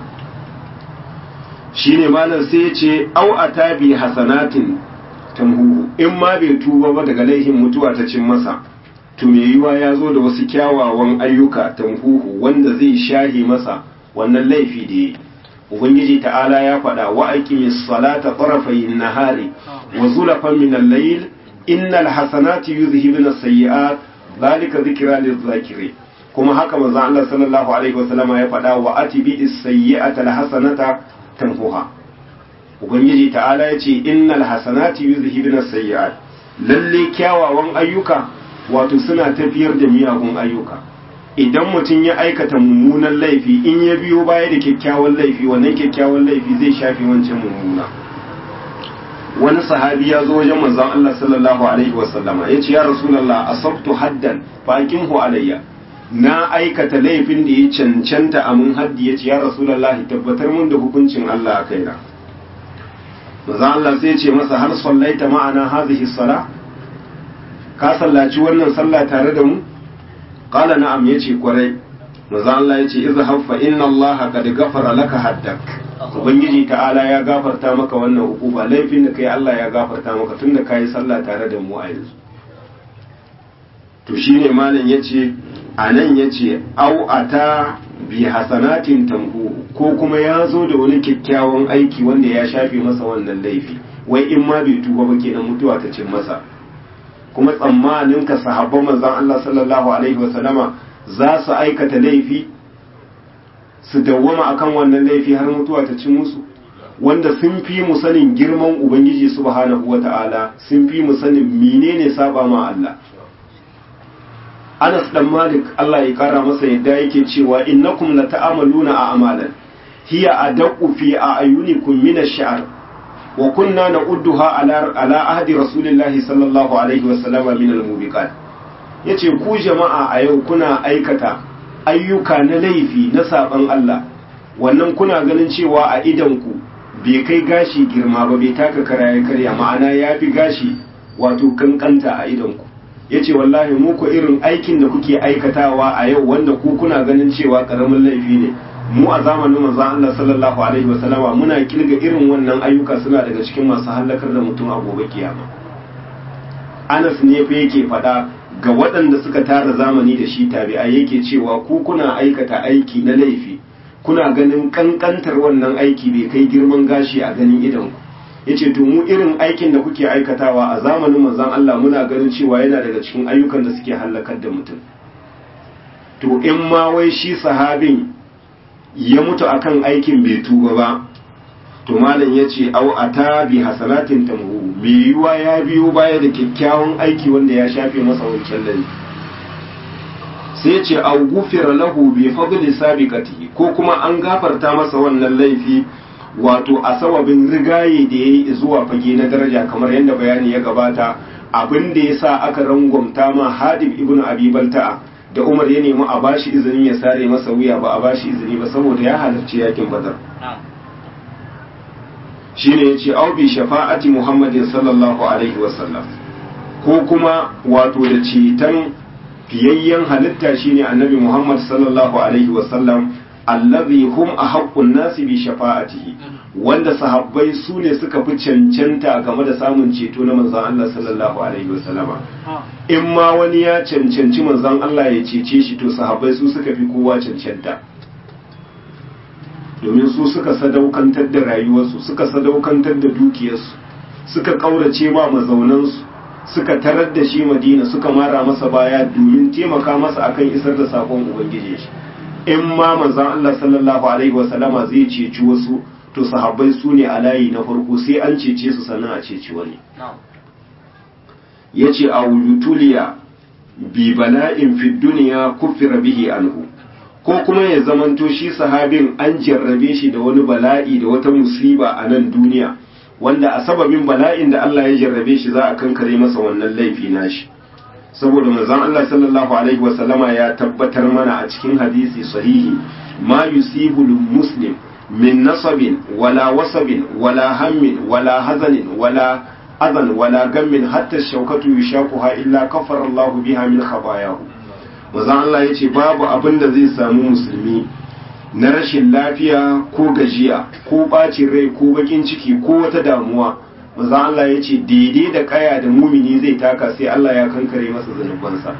shine malam sai ya ce au atabi hasanatin tamhuhu in ma bai tuba ba daga laifin mutuwa ta cin masa to me yiwa ya zo da wasu kyawawan ayyuka tamhuhu wanda zai shahi masa wannan laifi da yi ubangiji ta'ala ya faɗa wa aqimis salata tarafayin nahari wa zulafan min al-layl innal hasanati yuzhibuna as-sayyi'at zalika dhikra liz-zakirin kuma haka manzo Allah sallallahu alaihi wasallama ya faɗa wa atibi as-sayyi'ata al-hasanata tamhuha ubangiji ta'ala ya ce innal hasanati yuzhibna sayyi'at lalle kyawawan ayyuka wato suna tafiyar da miyagun ayyuka idan mutum ya aikata mummunan laifi in ya biyo baya da kyakkyawan laifi wannan kyakkyawan laifi zai shafe wancan mummuna wani sahabi ya zo wajen manzon Allah sallallahu alaihi wasallama ya ce ya rasulullah asabtu haddan fa aqimhu alayya na aikata laifin da ya cancanta a mun haddi ya ce ya rasulullah tabbatar mun da hukuncin Allah a kaina manzon Allah sai ya ce masa har sallaita ma'ana hadhihi sala ka sallaci wannan sallah tare da mu qala na'am yace kwarai manzon Allah yace izhab fa inna Allah qad ghafara laka haddak ubangiji ta'ala ya gafarta maka wannan hukuma laifin da kai Allah ya gafarta maka tunda kai sallah tare da mu a yanzu to shine malam yace anan yace au ata bi hasanatin tamhu ko kuma ya zo da wani kyakkyawan aiki wanda ya shafe masa wannan laifi wai in ma bai tuba ba kenan mutuwa ta cin masa kuma tsammanin ka sahabban manzon Allah sallallahu alaihi wasallama za su aikata laifi su dawwama akan wannan laifi har mutuwa ta ci musu wanda sun fi mu sanin girman ubangiji subhanahu wata'ala sun fi mu sanin menene saba ma Allah Anas dan Malik Allah ya kara masa yadda yake cewa innakum la ta'amaluna a amalan hiya adaqu fi a'yunikum min ash-sha'r wa kunna na'udduha ala ala ahdi rasulillahi sallallahu alaihi wa sallama min al-mubiqat yace ku jama'a a yau kuna aikata ayyuka na laifi na saban Allah wannan kuna ganin cewa a idan ku bai kai gashi girma ba bai taka kara ya karya ma'ana ya fi gashi wato kankanta a idan ku yace wallahi mu ko irin aikin da kuke aikatawa a yau wanda ku kuna ganin cewa karamin laifi ne mu a zamanin manzon Allah sallallahu alaihi wasallama muna kilga irin wannan ayyuka suna daga cikin masu halakar da mutum a gobe kiyama Anas ne fa yake faɗa ga waɗanda suka tara zamani da shi tabi'a yake cewa ku kuna aikata aiki na laifi kuna ganin kankantar wannan aiki bai kai girman gashi a ganin idan ku yace to mu irin aikin da kuke aikatawa a zamanin manzon Allah muna ganin cewa yana daga cikin ayyukan da suke halakar da mutum to in ma wai shi sahabin ya mutu akan aikin bai tuba ba to malam ya ce au ata bi hasanatin tamhu mai yiwa ya biyo baya da kyakkyawan aiki wanda ya shafe masa wancan laifi sai ya ce au gufira lahu bi fadli sabiqatihi ko kuma an gafarta masa wannan laifi wato a sababin rigaye da yayi zuwa fage na daraja kamar yadda bayani ya gabata abin da yasa aka rangwamta ma Hadib ibn Abi Balta'a da Umar ya nemi a bashi izinin ya sare masa wuya ba a bashi izini ba saboda ya halarci yakin Badar shine yace au bi shafa'ati Muhammadin sallallahu alaihi wasallam ko kuma wato da ceton fiyayyen halitta shine Annabi Muhammad sallallahu alaihi wasallam allazi hum ahaqqun nasi bi shafa'atihi wanda sahabbai su ne suka fi cancanta game da samun ceto na manzon Allah sallallahu alaihi wasallama in ma wani ya cancanci manzon Allah ya cece shi to sahabbai su suka fi kowa cancanta domin su suka sadaukantar da rayuwarsu suka sadaukantar da dukiyarsu suka kaurace ma mazaunansu suka tarar da shi madina suka mara masa baya domin taimaka masa akan isar da sakon ubangiji shi in ma manzon Allah sallallahu alaihi wasallama zai ceci wasu to sahabbai su ne a layi na farko sai an cece su sannan a ceci wani yace a wujutuliya bi bala'in fi duniya kufira bihi anhu ko kuma ya zamanto shi sahabin an jarrabe shi da wani bala'i da wata musiba a nan duniya wanda a sababin bala'in da Allah ya jarrabe shi za a kankare masa wannan laifi nashi saboda manzon Allah sallallahu alaihi wasallama ya tabbatar mana a cikin hadisi sahihi ma yusibu muslim min nasabin wala wasabin wala hammin wala hazanin wala azan wala gammin hatta shaukatu yushaquha illa kafara Allah biha min khabayahu manzon Allah yace babu abin da zai samu musulmi na rashin lafiya ko gajiya ko bacin rai ko bakin ciki ko wata damuwa manzon Allah ya ce daidai da kaya da mumini zai taka sai Allah ya kankare masa zanubansa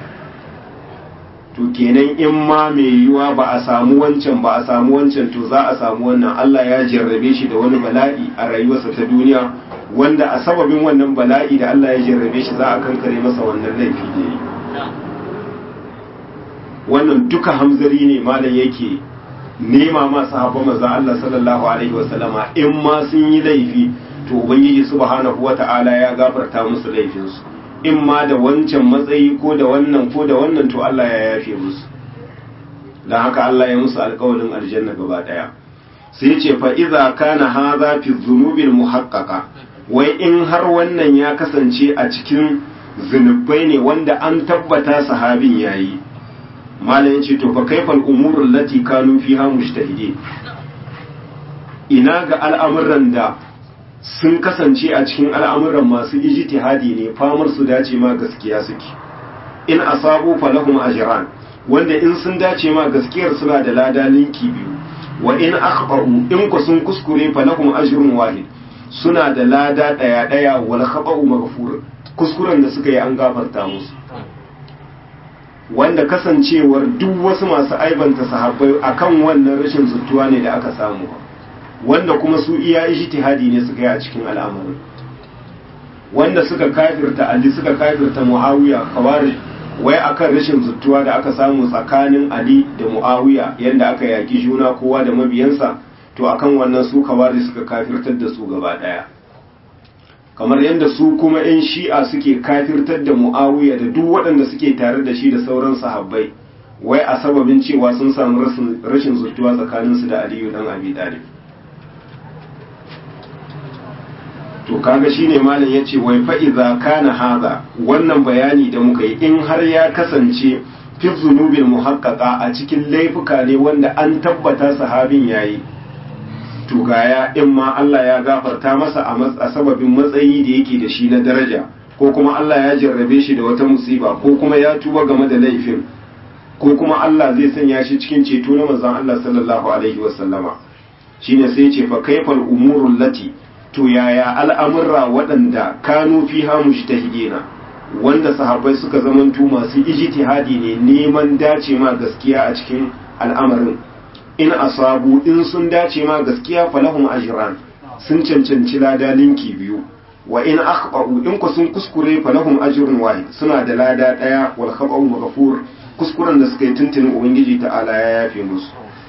to kenan in ma mai yiwa ba a samu wancan ba a samu wancan to za a samu wannan Allah ya jarrabe shi da wani bala'i a rayuwarsa ta duniya wanda a sababin wannan bala'i da Allah ya jarrabe shi za a kankare masa wannan laifi da yi wannan duka hamzari ne malam yake nema ma sahabban manzon Allah sallallahu alaihi wasallama in ma sun yi laifi to ubangiji subhanahu wata'ala ya gafarta musu laifinsu in ma da wancan matsayi ko da wannan ko da wannan to Allah ya yafe musu dan haka Allah ya musu alƙawarin aljanna gaba daya sai ce fa idza kana hadha fi dhunubil muhaqqaqa wai in har wannan ya kasance a cikin zunubai ne wanda an tabbata sahabin yayi malam yace to fa kaifal umurul lati kanu fiha mujtahidin ina ga al'amuran da sun kasance a cikin al'amuran masu ijtihadi ne famar su dace ma gaskiya suke in asabu falahum ajran wanda in sun dace ma gaskiyar suna da lada linki biyu wa in akhba'u in ku sun kuskure falahum ajrun wahid suna da lada daya daya wal khata'u maghfur kuskuren da suka yi an gafarta musu wanda kasancewar duk wasu masu aibanta sahabbai akan wannan rashin zuttuwa ne da aka samu wanda kuma su iya ijtihadi ne suka yi a cikin al'amarin wanda suka kafirta Ali suka kafirta Muawiya khawarij wai akan rashin zuttuwa da aka samu tsakanin Ali da Muawiya yanda aka yaki juna kowa da mabiyansa to akan wannan su khawarij suka kafirtar da su gaba daya kamar yadda su kuma 'yan shi'a suke kafirtar da mu'awiya da duk waɗanda suke tare da shi da sauran sahabbai wai a sababin cewa sun samu rashin zurtuwa tsakaninsu da aliyu dan abi talib to kaga shine malam yace wai fa idza kana hadha wannan bayani da muka yi in har ya kasance fi zunubil muhaqqaqa a cikin laifuka ne wanda an tabbata sahabin yayi to gaya in ma Allah ya gafarta masa a sababin matsayi da yake da shi na daraja ko kuma Allah ya jarrabe shi da wata musiba ko kuma ya tuba game da laifin ko kuma Allah zai sanya shi cikin ceto na manzon Allah sallallahu alaihi wasallama shine sai ce fa kaifal umurul lati to yaya al'amurra waɗanda kanu fiha mujtahidina wanda sahabbai suka zamantu masu ijtihadi ne neman dace ma gaskiya a cikin al'amarin in asabu in sun dace ma gaskiya falahum ajran sun cancanci lada linki biyu wa in akhba'u in ku sun kuskure falahum ajrun wahid suna da lada daya wal khaba'u maghfur kuskuren da suka yi tuntunin ubangiji ta'ala ya yafe musu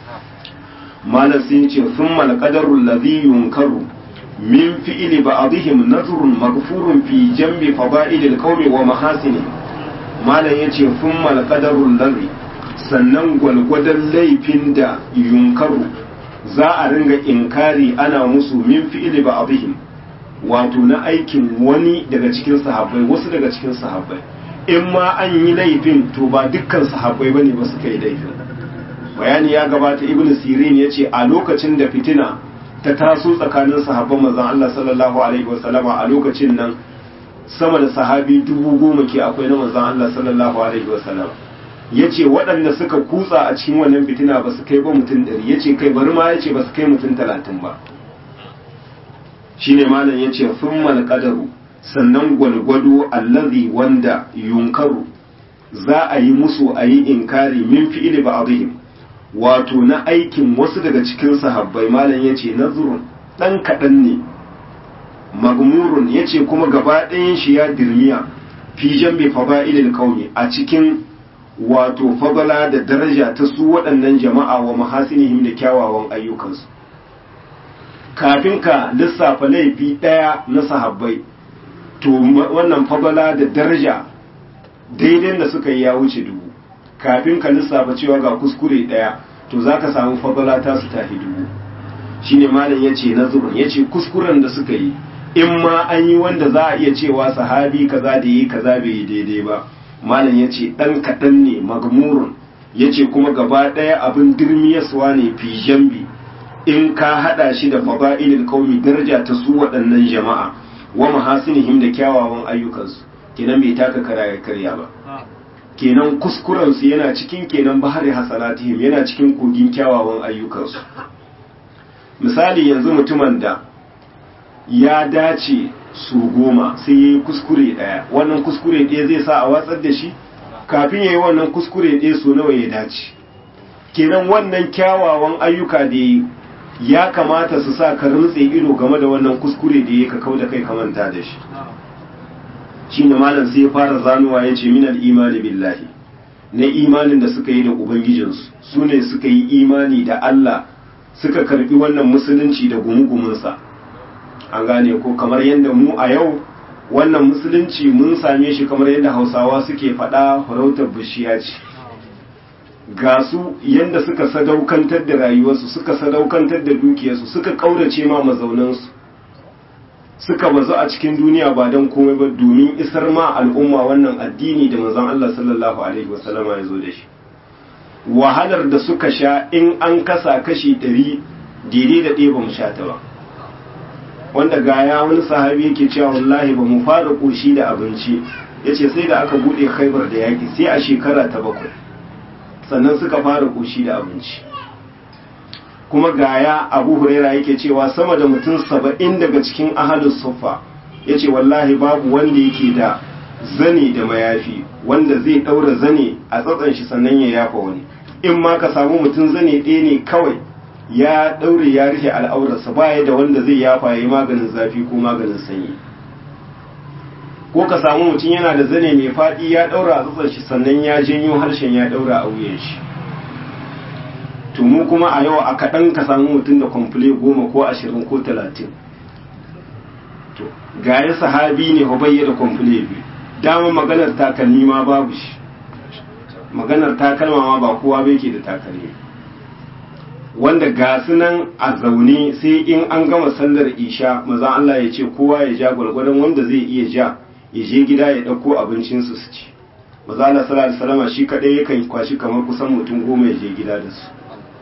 malam sun ce thumma al-qadaru alladhi yunkaru min fi'li ba'dihim nazrun maghfurun fi jambi fada'il al-qawmi wa mahasini malam yace thumma al-qadaru alladhi sannan gwalgwadon laifin da yunkaru za a ringa inkari ana musu min fi'ili ba abihim wato na aikin wani daga cikin sahabbai wasu daga cikin sahabbai in ma an yi laifin to ba dukkan sahabbai ba ne ba suka yi laifin bayani ya gabata ibn sirin ya ce a lokacin da fitina ta taso tsakanin sahabban manzon Allah sallallahu alaihi wasallama a lokacin nan sama da sahabi dubu goma ke akwai na manzon Allah sallallahu alaihi wasallama ya ce waɗanda suka kutsa a cikin wannan fitina ba su kai ba mutum ɗari ya ce kai bari ma ya ce ba su kai mutum talatin ba shi ne malam ya ce sun malƙadaru sannan gwalgwado allazi wanda yunkaru za a yi musu a yi inkari min fi'ili ba abihim wato na aikin wasu daga cikin sahabbai malam ya ce nazurun ɗan kaɗan ne magmurun ya ce kuma gaba ɗayan shi ya dirmiya fi jambe fada'ilil kauni a cikin wato fadala da daraja ta su waɗannan jama'a wa mahasinihim da kyawawan ayyukansu kafin ka lissafa laifi ɗaya na sahabbai to wannan fadala da daraja daidai da suka yi ya wuce dubu kafin ka lissafa cewa ga kuskure ɗaya to za ka samu fadala ta su tafi dubu shine malam ya ce na zubin ya ce kuskuren da suka yi in ma an yi wanda za a iya cewa sahabi kaza da yi kaza bai yi daidai ba malam ya ce ɗan kaɗan ne magmurun ya ce kuma gaba ɗaya abin dirmiyaswa ne fi jambi in ka haɗa shi da fada'ilil qaumi daraja ta su waɗannan jama'a wa mahasinihim da kyawawan ayyukansu kenan bai taka kara ya karya ba kenan kuskurensu yana cikin kenan bahari hasanatihim yana cikin kogin kyawawan ayyukansu misali yanzu mutumin da ya dace su goma sai ya yi kuskure ɗaya wannan kuskure ɗaya zai sa a watsar da shi kafin ya yi wannan kuskure ɗaya so nawa ya dace kenan wannan kyawawan ayyuka da ya ya kamata su sa ka rintse ido game da wannan kuskure da ya ka kau da kai ka manta da shi shi ne malam sai ya fara zanuwa ya ce minal imani billahi na imanin da suka yi da ubangijinsu su ne suka yi imani da Allah suka karbi wannan musulunci da gumugumunsa an gane ko kamar yadda mu a yau wannan musulunci mun same shi kamar yadda hausawa suke faɗa farautar bishiya ce ga su yadda suka sadaukantar da rayuwarsu suka sadaukantar da dukiyarsu suka ƙaurace ma mazaunansu suka bazu a cikin duniya ba don komai ba domin isar ma al'umma wannan addini da manzon Allah sallallahu alaihi wasallama ya zo da shi wahalar da suka sha in an kasa kashi ɗari daidai da ɗaya ba mu sha ta ba wanda gaya wani sahabi yake cewa wallahi ba mu fara ƙoshi da abinci ya ce sai da aka buɗe khaibar da yaƙi sai a shekara ta bakwai sannan suka fara ƙoshi da abinci kuma gaya abu huraira yake cewa sama da mutum saba'in daga cikin ahalus sufa ya ce wallahi babu wanda yake da zane da mayafi wanda zai ɗaura zane a tsatsan shi sannan ya yafa wani in ma ka samu mutum zane ɗaya ne kawai ya ɗaure ya rufe al'aurarsa baya da wanda zai yafa ya yi maganin zafi ko maganin sanyi ko ka samu mutum yana da zane mai faɗi ya ɗaura a tsatsan shi sannan ya janyo harshen ya ɗaura a wuyan shi to mu kuma a yau a kaɗan ka samu mutum da kwamfule goma ko ashirin ko talatin to gaya sahabi ne hubayya da kwamfule biyu dama maganar takalmi ma babu shi maganar takalma ma ba kowa bai ke da takalmi wanda ga su nan a zaune sai in an gama sallar isha maza Allah ya ce kowa ya ja gwargwadon wanda zai iya ja ya je gida ya ɗauko abincinsu su ci maza Allah sallallahu alaihi wasallam shi kadai yakan kwashi kamar kusan mutum goma ya je gida da su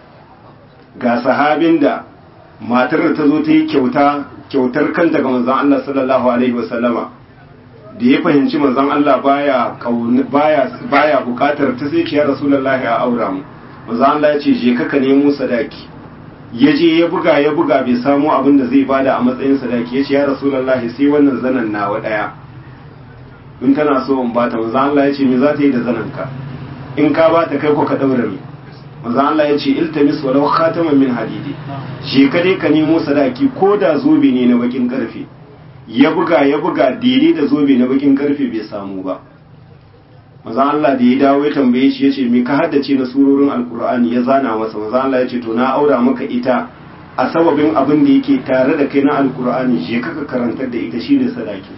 ga sahabin da matar da ta zo ta yi kyauta kyautar kanta ga manzon Allah sallallahu alaihi wasallama da ya fahimci manzon Allah baya baya baya bukatar ta sai ya rasulullahi a aura mu manzon Allah ya ce je ka nemo sadaki ya je ya buga ya buga bai samu abin da zai bada a matsayin sadaki ya ce ya rasulullahi sai wannan zanan nawa daya in kana so in bata manzon Allah ya ce me za ta yi da zanan ka in ka bata kai ko ka daura ni manzon Allah ya ce iltamis walau khataman min hadidi je ka dai ka nemo sadaki ko da zobe ne na bakin karfe ya buga ya buga daidai da zobe na bakin karfe bai samu ba manzon Allah da ya dawo ya tambaye shi yace me ka haddace na surorin alkur'ani ya zana masa manzon Allah ya ce to na aura maka ita a sababin abin da yake tare da kai na alkur'ani je ka ka karantar da ita shine sadaki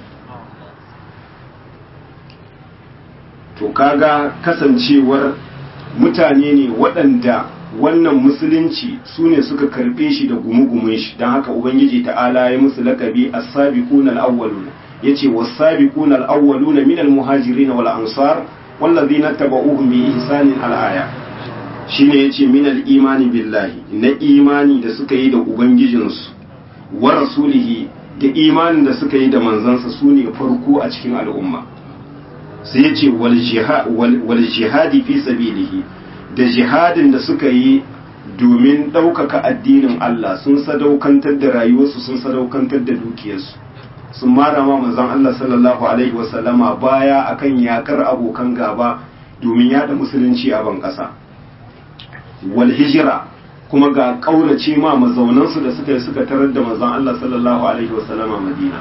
to kaga kasancewar mutane ne waɗanda wannan musulunci su ne suka karɓe shi da gumugumin shi don haka ubangiji ta'ala ya musu lakabi as-sabiquna al-awwaluna yace was-sabiquna al-awwaluna min al-muhajirin wal ansar wallazina tabauhum bi ihsanin al-aya shine yace min al-imani billahi na imani da suka yi da ubangijinsu wa rasulihi da imanin da suka yi da manzansa su ne farko a cikin al'umma sai yace wal jihadi fi sabilihi da jihadin da suka yi domin ɗaukaka addinin Allah sun sadaukantar da rayuwarsu sun sadaukantar da dukiyarsu sun mara ma manzon Allah sallallahu alaihi wasallama baya akan yakar abokan gaba domin yada musulunci a ban ƙasa wal hijira kuma ga ƙaurace ma mazaunansu da suka yi suka tarar da manzon Allah sallallahu alaihi wasallama Madina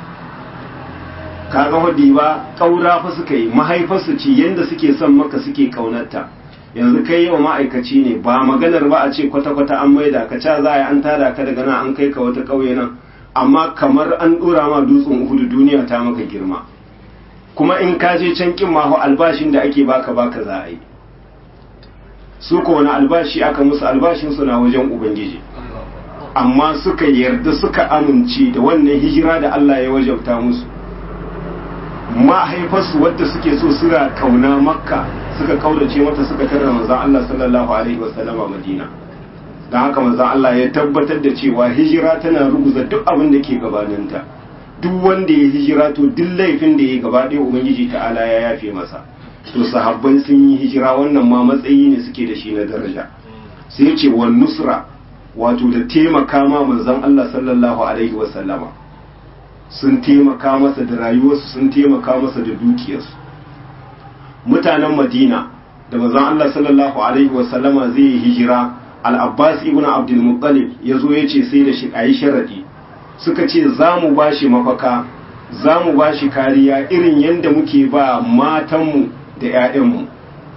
kaga hudi ba ƙaura fa suka yi mahaifarsu ce yanda suke son maka suke ƙaunarta yanzu kai yau ma'aikaci ne ba maganar ba a ce kwata-kwata an maida ka ca za a yi an tada ka daga nan an kai ka wata ƙauye nan amma kamar an ɗora ma dutsen uhudu duniya ta maka girma kuma in ka je can kin maho albashin da ake baka baka za a yi su ko wani albashi aka musu albashin su na wajen ubangiji amma suka yarda suka amince da wannan hijira da Allah ya wajabta musu mahaifarsu wadda suke so suna kauna makka suka kaurace mata suka tarra manzon Allah sallallahu alaihi wasallam a Madina dan haka manzon Allah ya tabbatar da cewa hijira tana ruguza duk abin da ke gabaninta duk wanda ya hijira to duk laifin da ya gaba ɗaya ubangiji ta'ala ya yafe masa to sahabban sun yi hijira wannan ma matsayi ne suke da shi na daraja sai ya ce wa nusra wato da taimaka ma manzon Allah sallallahu alaihi wasallama sun taimaka masa da rayuwarsu sun taimaka masa da dukiyarsu mutanen madina da manzon Allah sallallahu alaihi wasallama zai yi hijira al-abbas ibn abdul muttalib ya zo ya ce sai da shi ayi sharadi suka ce za mu ba shi mafaka za mu ba shi kariya irin yadda muke ba matanmu da 'ya'yanmu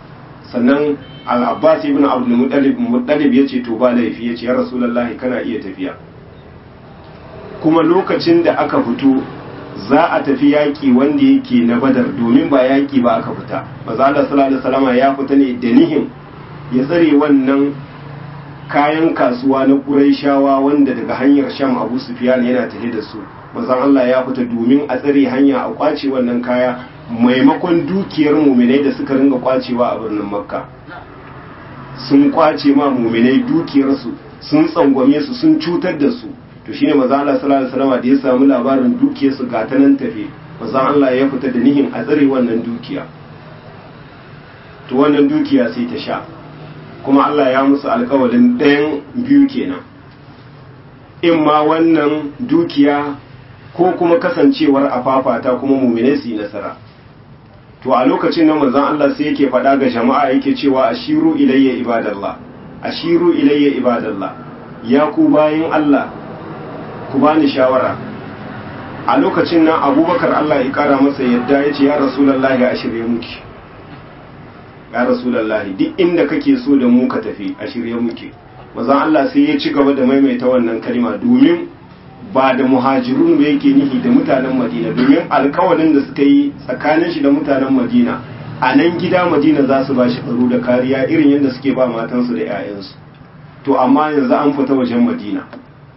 sannan al-abbas ibn abdul muttalib muttalib yace to ba laifi yace ya rasulullahi kana iya tafiya kuma lokacin da aka fito za a tafi yaƙi wanda yake na badar domin ba yaƙi ba aka fita maza Allah sallallahu alaihi wasallam ya fita ne da nihin ya tsare wannan kayan kasuwa na Qurayshawa wanda daga hanyar Sham Abu Sufyan yana tafe da su manzon Allah ya fita domin a tsare hanya a kwace wannan kaya maimakon dukiyar muminai da suka ringa kwacewa a birnin Makka sun kwace ma muminai dukiyarsu sun tsangwame su sun cutar da su to shine manzo Allah sallallahu alaihi wasallam da ya samu labarin dukiyar su ga ta nan tafe manzo Allah ya fita da nihin a tsare wannan dukiya to wannan dukiya sai ta sha kuma Allah ya musu alƙawarin ɗayan biyu kenan in ma wannan dukiya ko kuma kasancewar afafata kuma mumine su yi nasara to a lokacin nan manzon Allah sai yake faɗa ga jama'a yake cewa ashiru ilayya ibadallah ashiru ilayya ibadallah ya ku bayin Allah ku bani shawara a lokacin nan abubakar Allah ya kara masa yadda ya ce ya rasulallahi a shirye muke ya rasulallahi duk inda kake so da mu ka tafi a shirye muke mazan Allah sai ya ci gaba da maimaita wannan kalma domin ba da muhajirun ba yake nihi da mutanen madina domin alkawalin da suka yi tsakanin shi da mutanen madina a nan gida madina za su ba shi tsaro da kariya irin yadda suke ba matansu da 'ya'yansu to amma yanzu an fita wajen madina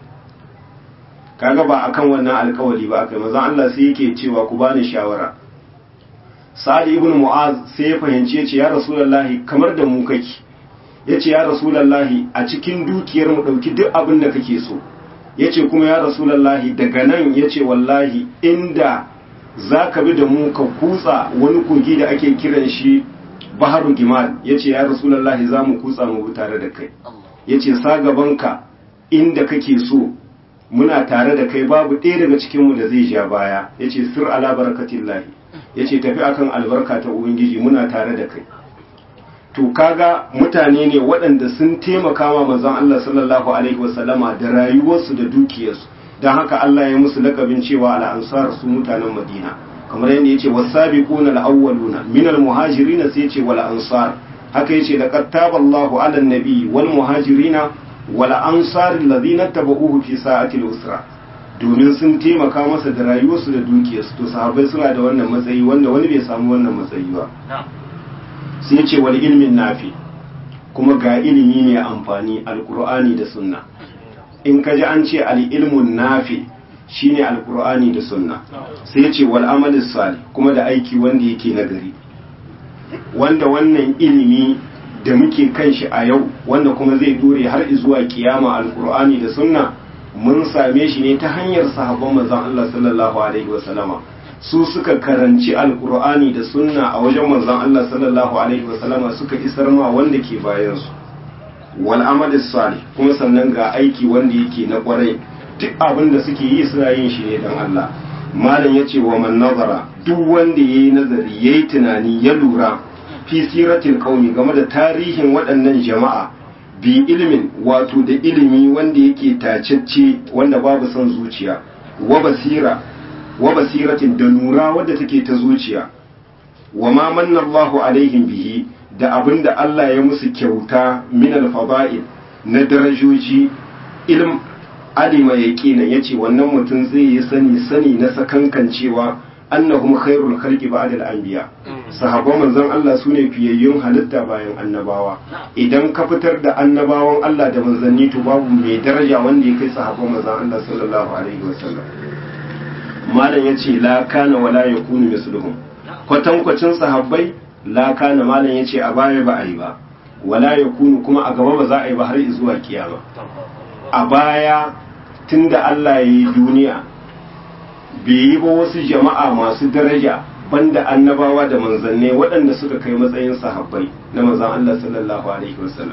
kaga ba akan wannan alkawari ba akai manzon Allah sai yake cewa ku bani shawara Sa'ad ibn Mu'az sai ya fahimci yace ya Rasulullahi kamar da mu kake yace ya Rasulullahi a cikin dukiyar mu dauki duk abin da kake so yace kuma ya Rasulullahi daga nan yace wallahi inda zaka bi da mu ka kutsa wani kogi da ake kiran shi Baharu Gimal yace ya Rasulullahi za mu kutsa mu tare da kai yace sa gabanka inda kake so muna tare da kai babu ɗaya daga cikinmu da zai ja baya ya ce sir ala barakatillahi ya ce tafi akan albarka ta ubangiji muna tare da kai to kaga mutane ne waɗanda sun taimaka ma manzon Allah sallallahu alaihi wasallama da rayuwarsu da dukiyarsu don haka Allah ya musu lakabin cewa al'ansar su mutanen Madina kamar yadda yace wasabiquna al-awwaluna min al-muhajirin sai yace wal ansar haka yace laqad taballahu ala an-nabi wal muhajirina wala ansarin ladina tabauhu fi sa'atil usra domin sun taimaka masa da rayuwarsu da dukiyarsu to sahabbai suna da wannan matsayi wanda wani bai samu wannan matsayi ba sai ya ce wal ilmin nafi kuma ga ilimi mai amfani alqur'ani da sunna in ka ji an ce al ilmun nafi shine alqur'ani da sunna sai ya ce wal amalis salih kuma da aiki wanda yake nagari wanda wannan ilimi da muke kan shi a yau wanda kuma zai dore har zuwa kiyama alkur'ani da sunna mun same shi ne ta hanyar sahabban manzon Allah sallallahu alaihi wasallama su suka karanci alkur'ani da sunna a wajen manzon Allah sallallahu alaihi wasallama suka isar ma wanda ke bayan su wal amal salih kuma sannan ga aiki wanda yake na kwarai duk abin da suke yi suna yin shi ne dan Allah malam yace wa man nazara duk wanda yayi nazari yayi tunani ya lura fi siratil qaumi game da tarihin waɗannan jama'a bi ilimin wato da ilimi wanda yake tacecce wanda babu son zuciya wa basira wa basiratin da nura wadda take ta zuciya wa ma manna Allahu alaihim bihi da abinda Allah ya musu kyauta min al-fada'il na darajoji ilm alima yaqina yace wannan mutum zai yi sani sani na sakankancewa annahum khairul khalqi ba'da al-anbiya sahabban manzon Allah sune fiyayyun halitta bayan annabawa idan ka fitar da annabawan Allah da manzanni to babu mai daraja wanda ya kai sahabban manzon Allah sallallahu alaihi wasallam malam yace la kana wala yakunu misluhum kwatankwacin sahabbai la kana malam yace a baya ba a yi ba wala yakunu kuma a gaba ba za a yi ba har zuwa kiyama a baya tunda Allah ya yi duniya bai yi ba wasu jama'a masu daraja banda annabawa da manzanne waɗanda suka kai matsayin sahabbai na manzan Allah sallallahu alaihi wasallam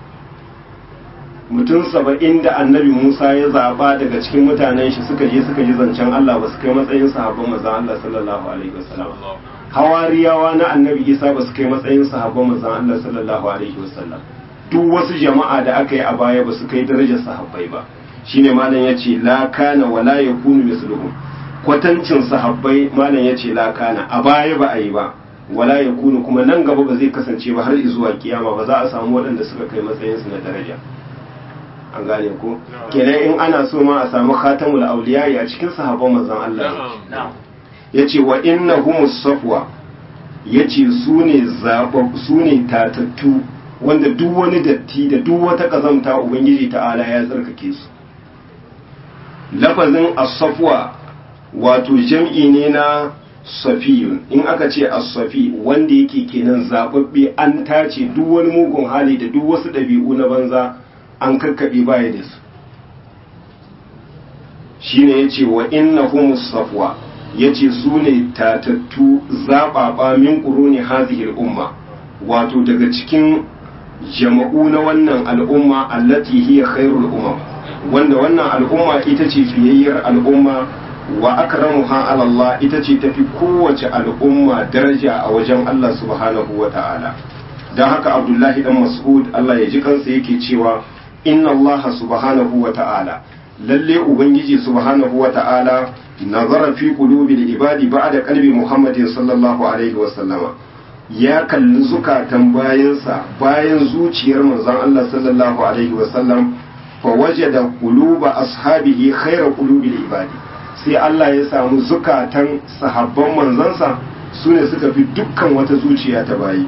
mutum saba'in da annabi Musa ya zaba daga cikin mutanen shi suka je suka ji zancen Allah ba su kai matsayin sahabban manzan Allah sallallahu alaihi wasallam hawariyawa na annabi Isa ba su kai matsayin sahabban manzan Allah sallallahu alaihi wasallam duk wasu jama'a da aka yi a baya ba su kai darajar sahabbai ba shine malam yace la kana wala yakunu misluhum kwatancin sahabbai malam yace la kana a baya ba a yi ba wala yakunu kuma nan gaba ba zai kasance ba har zuwa kiyama ba za a samu waɗanda suka kai matsayin su na daraja an gane ko kenan in ana so ma a samu khatamul awliya a cikin sahabban manzon Allah yace wa innahumus safwa yace su ne zabab su ne tatattu wanda duk wani datti da duk wata kazamta ubangiji ta'ala ya tsarkake su lafazin as-safwa wato jam'i ne na safiyun in aka ce as-safi wanda yake kenan zababbe an tace duk wani mugun hali da duk wasu ɗabi'u na banza an kakkaɓe baya da su shine yace wa innahumus safwa yace su ne tatattu zaɓaɓa min ƙuruni hazihil umma wato daga cikin jama'u na wannan al'umma allati hiya khairul umam wanda wannan al'umma ita ce fiyayyar al'umma wa akramuha ala Allah ita ce tafi kowace al'umma daraja a wajen Allah subhanahu wa ta'ala don haka Abdullahi dan Mas'ud Allah ya ji kansa yake cewa inna Allah subhanahu wa ta'ala lalle ubangiji subhanahu wa ta'ala nazara fi qulubil ibadi ba'da qalbi Muhammadin sallallahu alaihi wa sallama ya kalli zukatan bayansa bayan zuciyar manzon Allah sallallahu alaihi wa sallam fa wajada quluba ashabihi khayra qulubil ibadi sai Allah ya samu zukatan sahabban manzansa sune suka fi dukkan wata zuciya ta bayi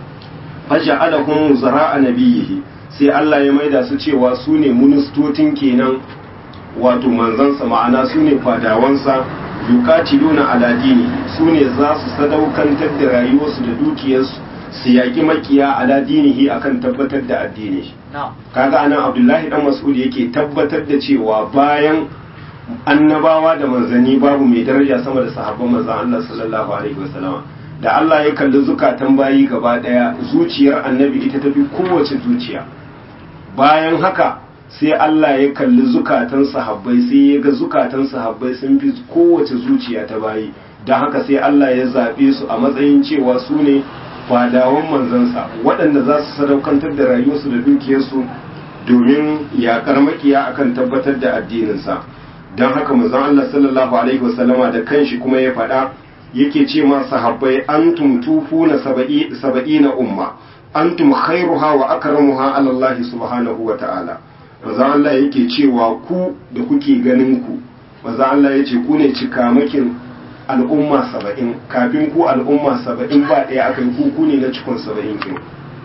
faja'alahum zara'a nabiyhi sai Allah ya maida su cewa su ne ministotin kenan wato manzansa ma'ana su ne fadawansa yuqatiluna ala dini su ne za su sadaukantar da rayuwarsu da dukiyarsu su yaƙi makiya ala dinihi akan tabbatar da addini kaga anan Abdullahi dan Mas'ud yake tabbatar da cewa bayan annabawa da manzanni babu mai daraja sama da sahabban manzon Allah sallallahu alaihi wasallam da Allah ya kalli zukatan bayi gaba daya zuciyar annabi ita tafi kowace zuciya bayan haka sai Allah ya kalli zukatan sahabbai sai ya ga zukatan sahabbai sun fi kowace zuciya ta bayi don haka sai Allah ya zaɓe su a matsayin cewa su ne fadawan manzansa waɗanda za su sadaukantar da rayuwarsu da dukiyarsu domin yaƙar makiya akan tabbatar da addininsa don haka manzon Allah sallallahu alaihi wasallama da kanshi kuma ya faɗa yake ce ma sahabbai antum tufuna saba'ina umma antum khairuha wa akramuha ala Allah subhanahu wa ta'ala maza Allah yake cewa ku da kuke ganin ku maza Allah yace ku ne cikamakin al'umma saba'in kafin ku al'umma saba'in ba ɗaya aka yi ku ku ne na cikon saba'in kin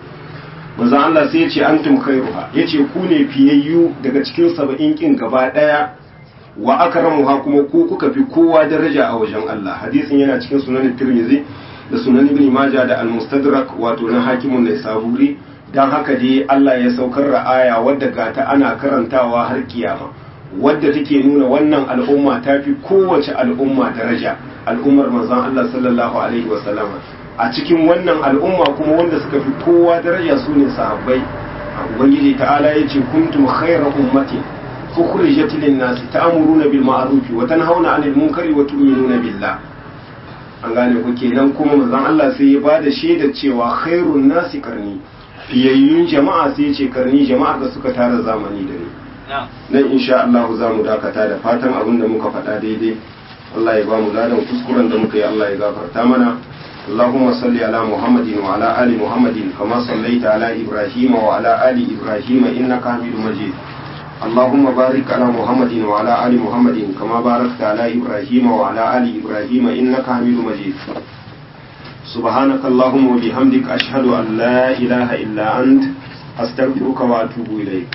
maza Allah sai yace antum khairuha yace ku ne fiyayyu daga cikin saba'in kin gaba ɗaya wa akramuha kuma ku kuka fi kowa daraja a wajen Allah hadisin yana cikin sunan Tirmidhi da sunan Ibn Majah da Al-Mustadrak wato na hakimun da saburi dan haka dai Allah ya saukar da aya wadda gata ana karantawa har kiyama wadda take nuna wannan al'umma ta fi kowace al'umma daraja al'ummar manzon Allah sallallahu alaihi wa sallama a cikin wannan al'umma kuma wanda suka fi kowa daraja su ne sahabbai ubangiji ta'ala yace kuntum khayra ummatin أخرجت للناس تأمرون بالمعروف وتنهون عن المنكر وتؤمنون بالله an gane ku kenan kuma manzon Allah sai ya bada shaidar cewa khairun nasi karni fiyayyun jama'a sai ce karni jama'ar da suka tara zamani da ni nan insha Allah za mu dakata da fatan abin da muka faɗa daidai Allah ya ba mu ladan kuskuren da muka yi Allah ya gafarta mana اللهم صل على محمد وعلى آل محمد كما صليت على إبراهيم وعلى آل إبراهيم إنك حميد مجيد اللهم بارك على محمد وعلى آل محمد كما باركت على إبراهيم وعلى آل إبراهيم إنك حميد مجيد سبحانك اللهم وبحمدك أشهد أن لا إله إلا أنت أستغفرك وأتوب إليك